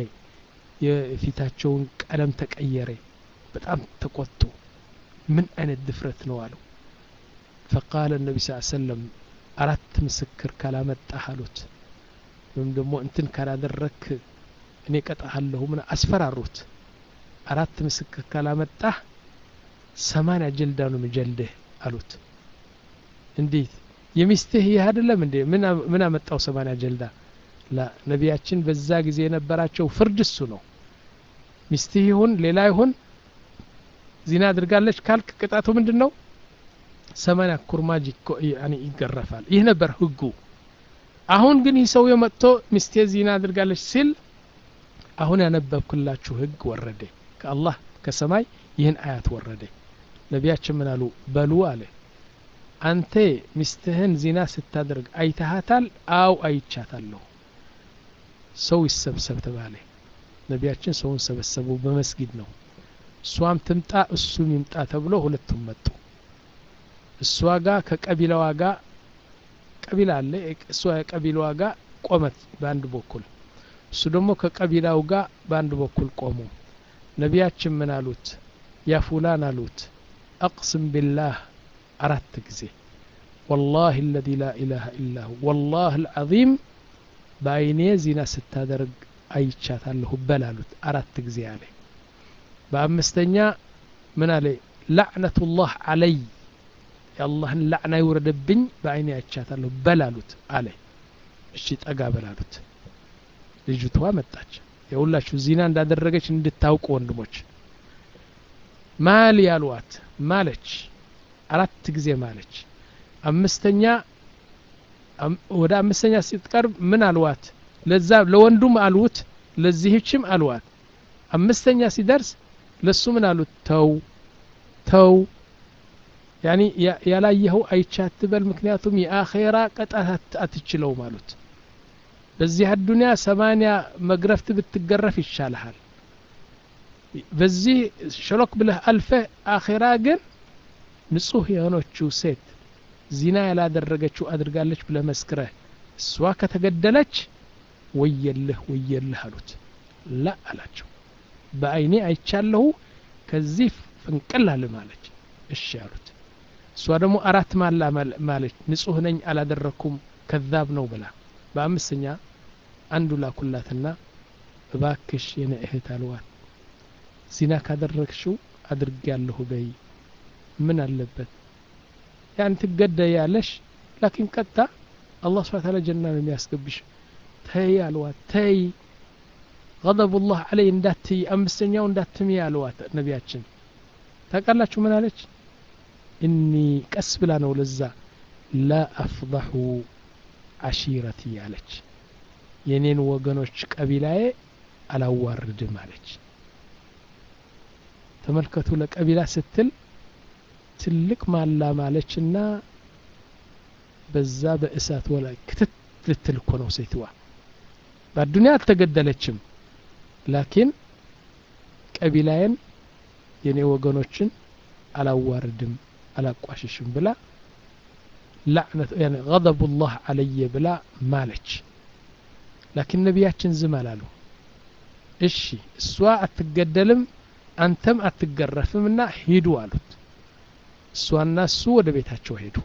የፊታቸውን ቀለም ተቀየረ በጣም ተቆጡ ምን አይነት ድፍረት ነው አለው ፈቃለ ነቢ ስ ሰለም አራት ምስክር ካላመጣህ አሉት ወይም ደግሞ እንትን ካላደረክ እኔ ቀጣሃለሁ ምን አስፈራሩት አራት ምስክር ካላመጣህ ሰማንያ ጀልዳ ነው ምጀልድህ አሉት እንዴት የሚስትህ ይህ አይደለም እንዴ ምን አመጣው ሰማንያ ጀልዳ ላ ነቢያችን በዛ ጊዜ የነበራቸው ፍርድ እሱ ነው ሚስትህ ይሁን ሌላ ይሁን ዚና አድርጋለች ካልክ ቅጣቱ ምንድን ነው ሰማንያ ኩርማጅ ይገረፋል ይህ ነበር ህጉ አሁን ግን ይህ ሰውዬ መጥቶ ሚስቴ ዚና አድርጋለች ሲል አሁን ያነበብኩላችሁ ህግ ወረደ ከአላህ ከሰማይ ይህን አያት ወረደ ነቢያችን ምን አሉ በሉ አለ አንተ ሚስትህን ዚና ስታደርግ አይተሃታል አው አይቻታለሁ ሰው ይሰብሰብ ተባለ ነቢያችን ሰውን ሰበሰቡ በመስጊድ ነው እሷም ትምጣ እሱም ይምጣ ተብሎ ሁለቱም መጡ እሷ ጋር ከቀቢላዋ ጋር ቀቢላ አለ እሷ የቀቢላዋ ጋር ቆመት በአንድ በኩል እሱ ደግሞ ከቀቢላው ጋር በአንድ በኩል ቆሙ ነቢያችን ምን አሉት ያ ፉላን አሉት አቅስም ቢላህ አራት ጊዜ ወላሂ አለዚ ላ ኢላሃ ኢላሁ ወላህ አልዓዚም በአይኔ ዚና ስታደርግ አይቻታለሁ በል አሉት አራት ጊዜ አለ በአምስተኛ ምን አለ ላዕነቱላህ አለይ የአላህን ላዕና ይውረድብኝ በአይኔ አይቻታለሁ በል አሉት አለ እሺ ጠጋ በል አሉት ልጅቷ መጣች የሁላችሁ ዚና እንዳደረገች እንድታውቁ ወንድሞች ማል ያሏት ማለች አራት ጊዜ ማለች አምስተኛ ወደ አምስተኛ ስትቀርብ ምን አልዋት ለዛ ለወንዱም አልውት ለዚህችም አልዋት አምስተኛ ሲደርስ ለሱ ምን አሉት ተው ተው ያኒ ያላየኸው አይቻት በል ምክንያቱም የአኼራ ቀጣት አትችለውም አሉት በዚህ አዱንያ ሰማንያ መግረፍት ብትገረፍ ይሻልሃል በዚህ ሸሎክ ብለህ አልፈህ አኼራ ግን ንጹህ የሆነችው ሴት ዚና ያላደረገችው አድርጋለች ብለህ መስክረህ እሷ ከተገደለች ወየልህ ወየልህ አሉት ላ አላቸው በአይኔ አይቻለሁ ከዚህ ፍንቅል አልም አለች እሺ አሉት እሷ ደግሞ አራት ማላ ማለች ንጹህ ነኝ አላደረግኩም ከዛብ ነው ብላ በአምስተኛ አንዱ ላኩላትና እባክሽ የነ እህት አልዋት ዚና ካደረግሽው አድርግ ያለሁ በይ ምን አለበት ያን ትገደያለሽ ላኪን ቀጥታ አላህ ስብሐ ተዓላ ጀና ነው የሚያስገብሽ ተይ አልዋት ተይ ገضቡላህ አለይ እንዳትይ አምስተኛው እንዳትሚ አልዋት ነቢያችን ታውቃላችሁ ምን አለች እኒ ቀስ ብላ ነው ለዛ ላ አፍضሑ አሺረቲ አለች የኔን ወገኖች ቀቢላዬ አላዋርድም አለች ተመልከቱ ለቀቢላ ስትል ትልቅ ማላ ማለችና በዛ በእሳት ወላይ ክትት ልትል እኮ ነው ሴትዋ በአዱኒያ አልተገደለችም ላኪን ቀቢላዬን የኔ ወገኖችን አላዋርድም አላቋሽሽም ብላ ላዕነት ያኒ ገضቡላህ አለየ ብላ ማለች ላኪን ነቢያችን ዝም አላሉ እሺ እሷ አትገደልም አንተም አትገረፍም እና ሂዱ አሉት እሷና እሱ ወደ ቤታቸው ሄዱ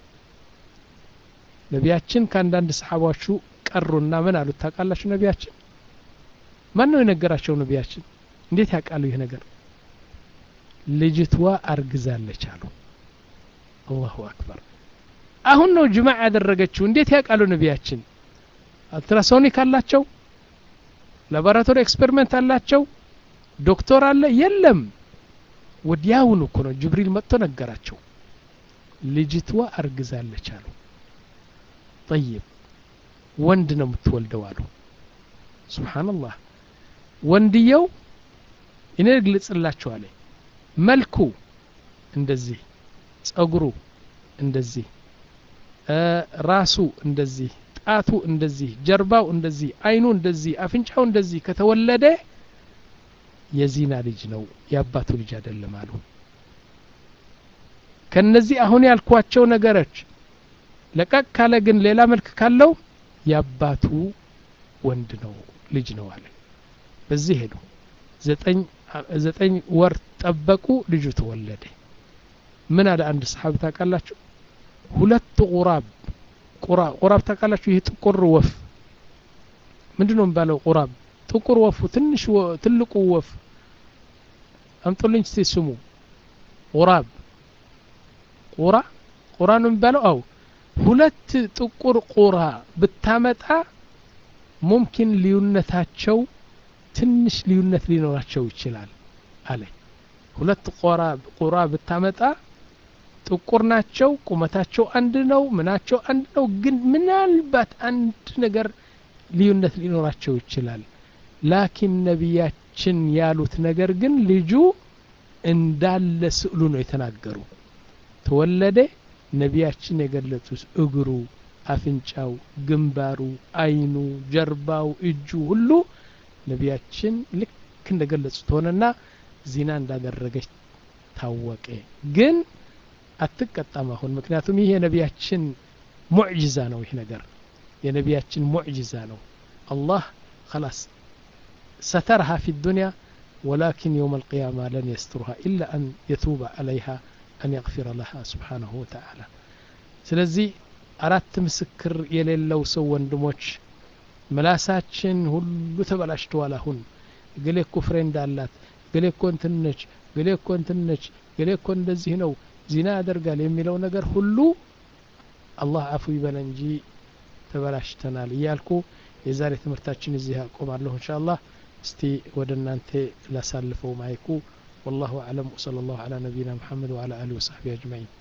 ነቢያችን ከአንዳንድ ሰሓባዎቹ ቀሩና ምን አሉት ታውቃላችሁ ነቢያችን ማን ነው የነገራቸው ነቢያችን እንዴት ያውቃሉ ይህ ነገር ልጅቷ አርግዛለች አሉ አላሁ አክበር አሁን ነው ጅማዕ ያደረገችው እንዴት ያውቃሉ ነቢያችን አልትራሶኒክ አላቸው ላቦራቶሪ ኤክስፐሪመንት አላቸው ዶክተር አለ የለም ወዲያውኑ እኮ ነው ጅብሪል መጥቶ ነገራቸው ልጅቷ አርግዛለች አሉ ጠይብ ወንድ ነው የምትወልደው አሉ ስብሓንላህ ወንድየው እኔ ግልጽላችሁ አለ መልኩ እንደዚህ ጸጉሩ እንደዚህ ራሱ እንደዚህ ጣቱ እንደዚህ ጀርባው እንደዚህ አይኑ እንደዚህ አፍንጫው እንደዚህ ከተወለደ የዚና ልጅ ነው የአባቱ ልጅ አይደለም አሉ ከነዚህ አሁን ያልኳቸው ነገሮች ለቀቅ ካለ ግን ሌላ መልክ ካለው የአባቱ ወንድ ነው ልጅ ነው አለ በዚህ ሄዱ ዘጠኝ ወር ጠበቁ ልጁ ተወለደ ምን አለ አንድ ሰሓቢ ታውቃላችሁ ሁለት ቁራብ ቁራብ ታውቃላችሁ ይህ ጥቁር ወፍ ምንድን ነው የሚባለው ቁራብ ጥቁር ወፉ ትንሽ ትልቁ ወፍ አምጡልኝ እስቲ ስሙ ቁራብ ቁራ ቁራ ነው የሚባለው አው ሁለት ጥቁር ቁራ ብታመጣ ሙምኪን ልዩነታቸው ትንሽ ልዩነት ሊኖራቸው ይችላል አለ ሁለት ቁራ ብታመጣ ጥቁር ናቸው ቁመታቸው አንድ ነው ምናቸው አንድ ነው ግን ምናልባት አንድ ነገር ልዩነት ሊኖራቸው ይችላል ላኪን ነቢያችን ያሉት ነገር ግን ልጁ እንዳለ ስዕሉ ነው የተናገሩ ተወለደ ነቢያችን የገለጹት እግሩ አፍንጫው ግንባሩ አይኑ ጀርባው እጁ ሁሉ ነቢያችን ልክ እንደገለጹት ሆነና ዚና እንዳደረገች ታወቀ ግን አትቀጣም አሁን ምክንያቱም ይህ የነቢያችን ሙዕጅዛ ነው ይህ ነገር የነቢያችን ሙዕጅዛ ነው አላህ خلاص سترها في الدنيا ولكن يوم القيامة لن يسترها إلا أن يتوب عليها أن يغفر لها سبحانه وتعالى ስለዚህ አራት ምስክር የሌለው ሰው ወንድሞች ምላሳችን ሁሉ ተበላሽተዋል አሁን ገሌ እኮ ፍሬንድ አላት ገሌ እኮ እንትን ነች ገሌ እኮ እንትን ነች ገሌ እኮ እንደዚህ ነው ዚና ያደርጋል የሚለው ነገር ሁሉ አላህ አፉ ይበለ እንጂ ተበላሽተናል እያልኩ የዛሬ ትምህርታችን እዚህ አቆማለሁ እንሻ አላህ እስቲ ወደ እናንተ ላሳልፈው ማይኩ والله أعلم وصلى الله على نبينا محمد وعلى آله وصحبه أجمعين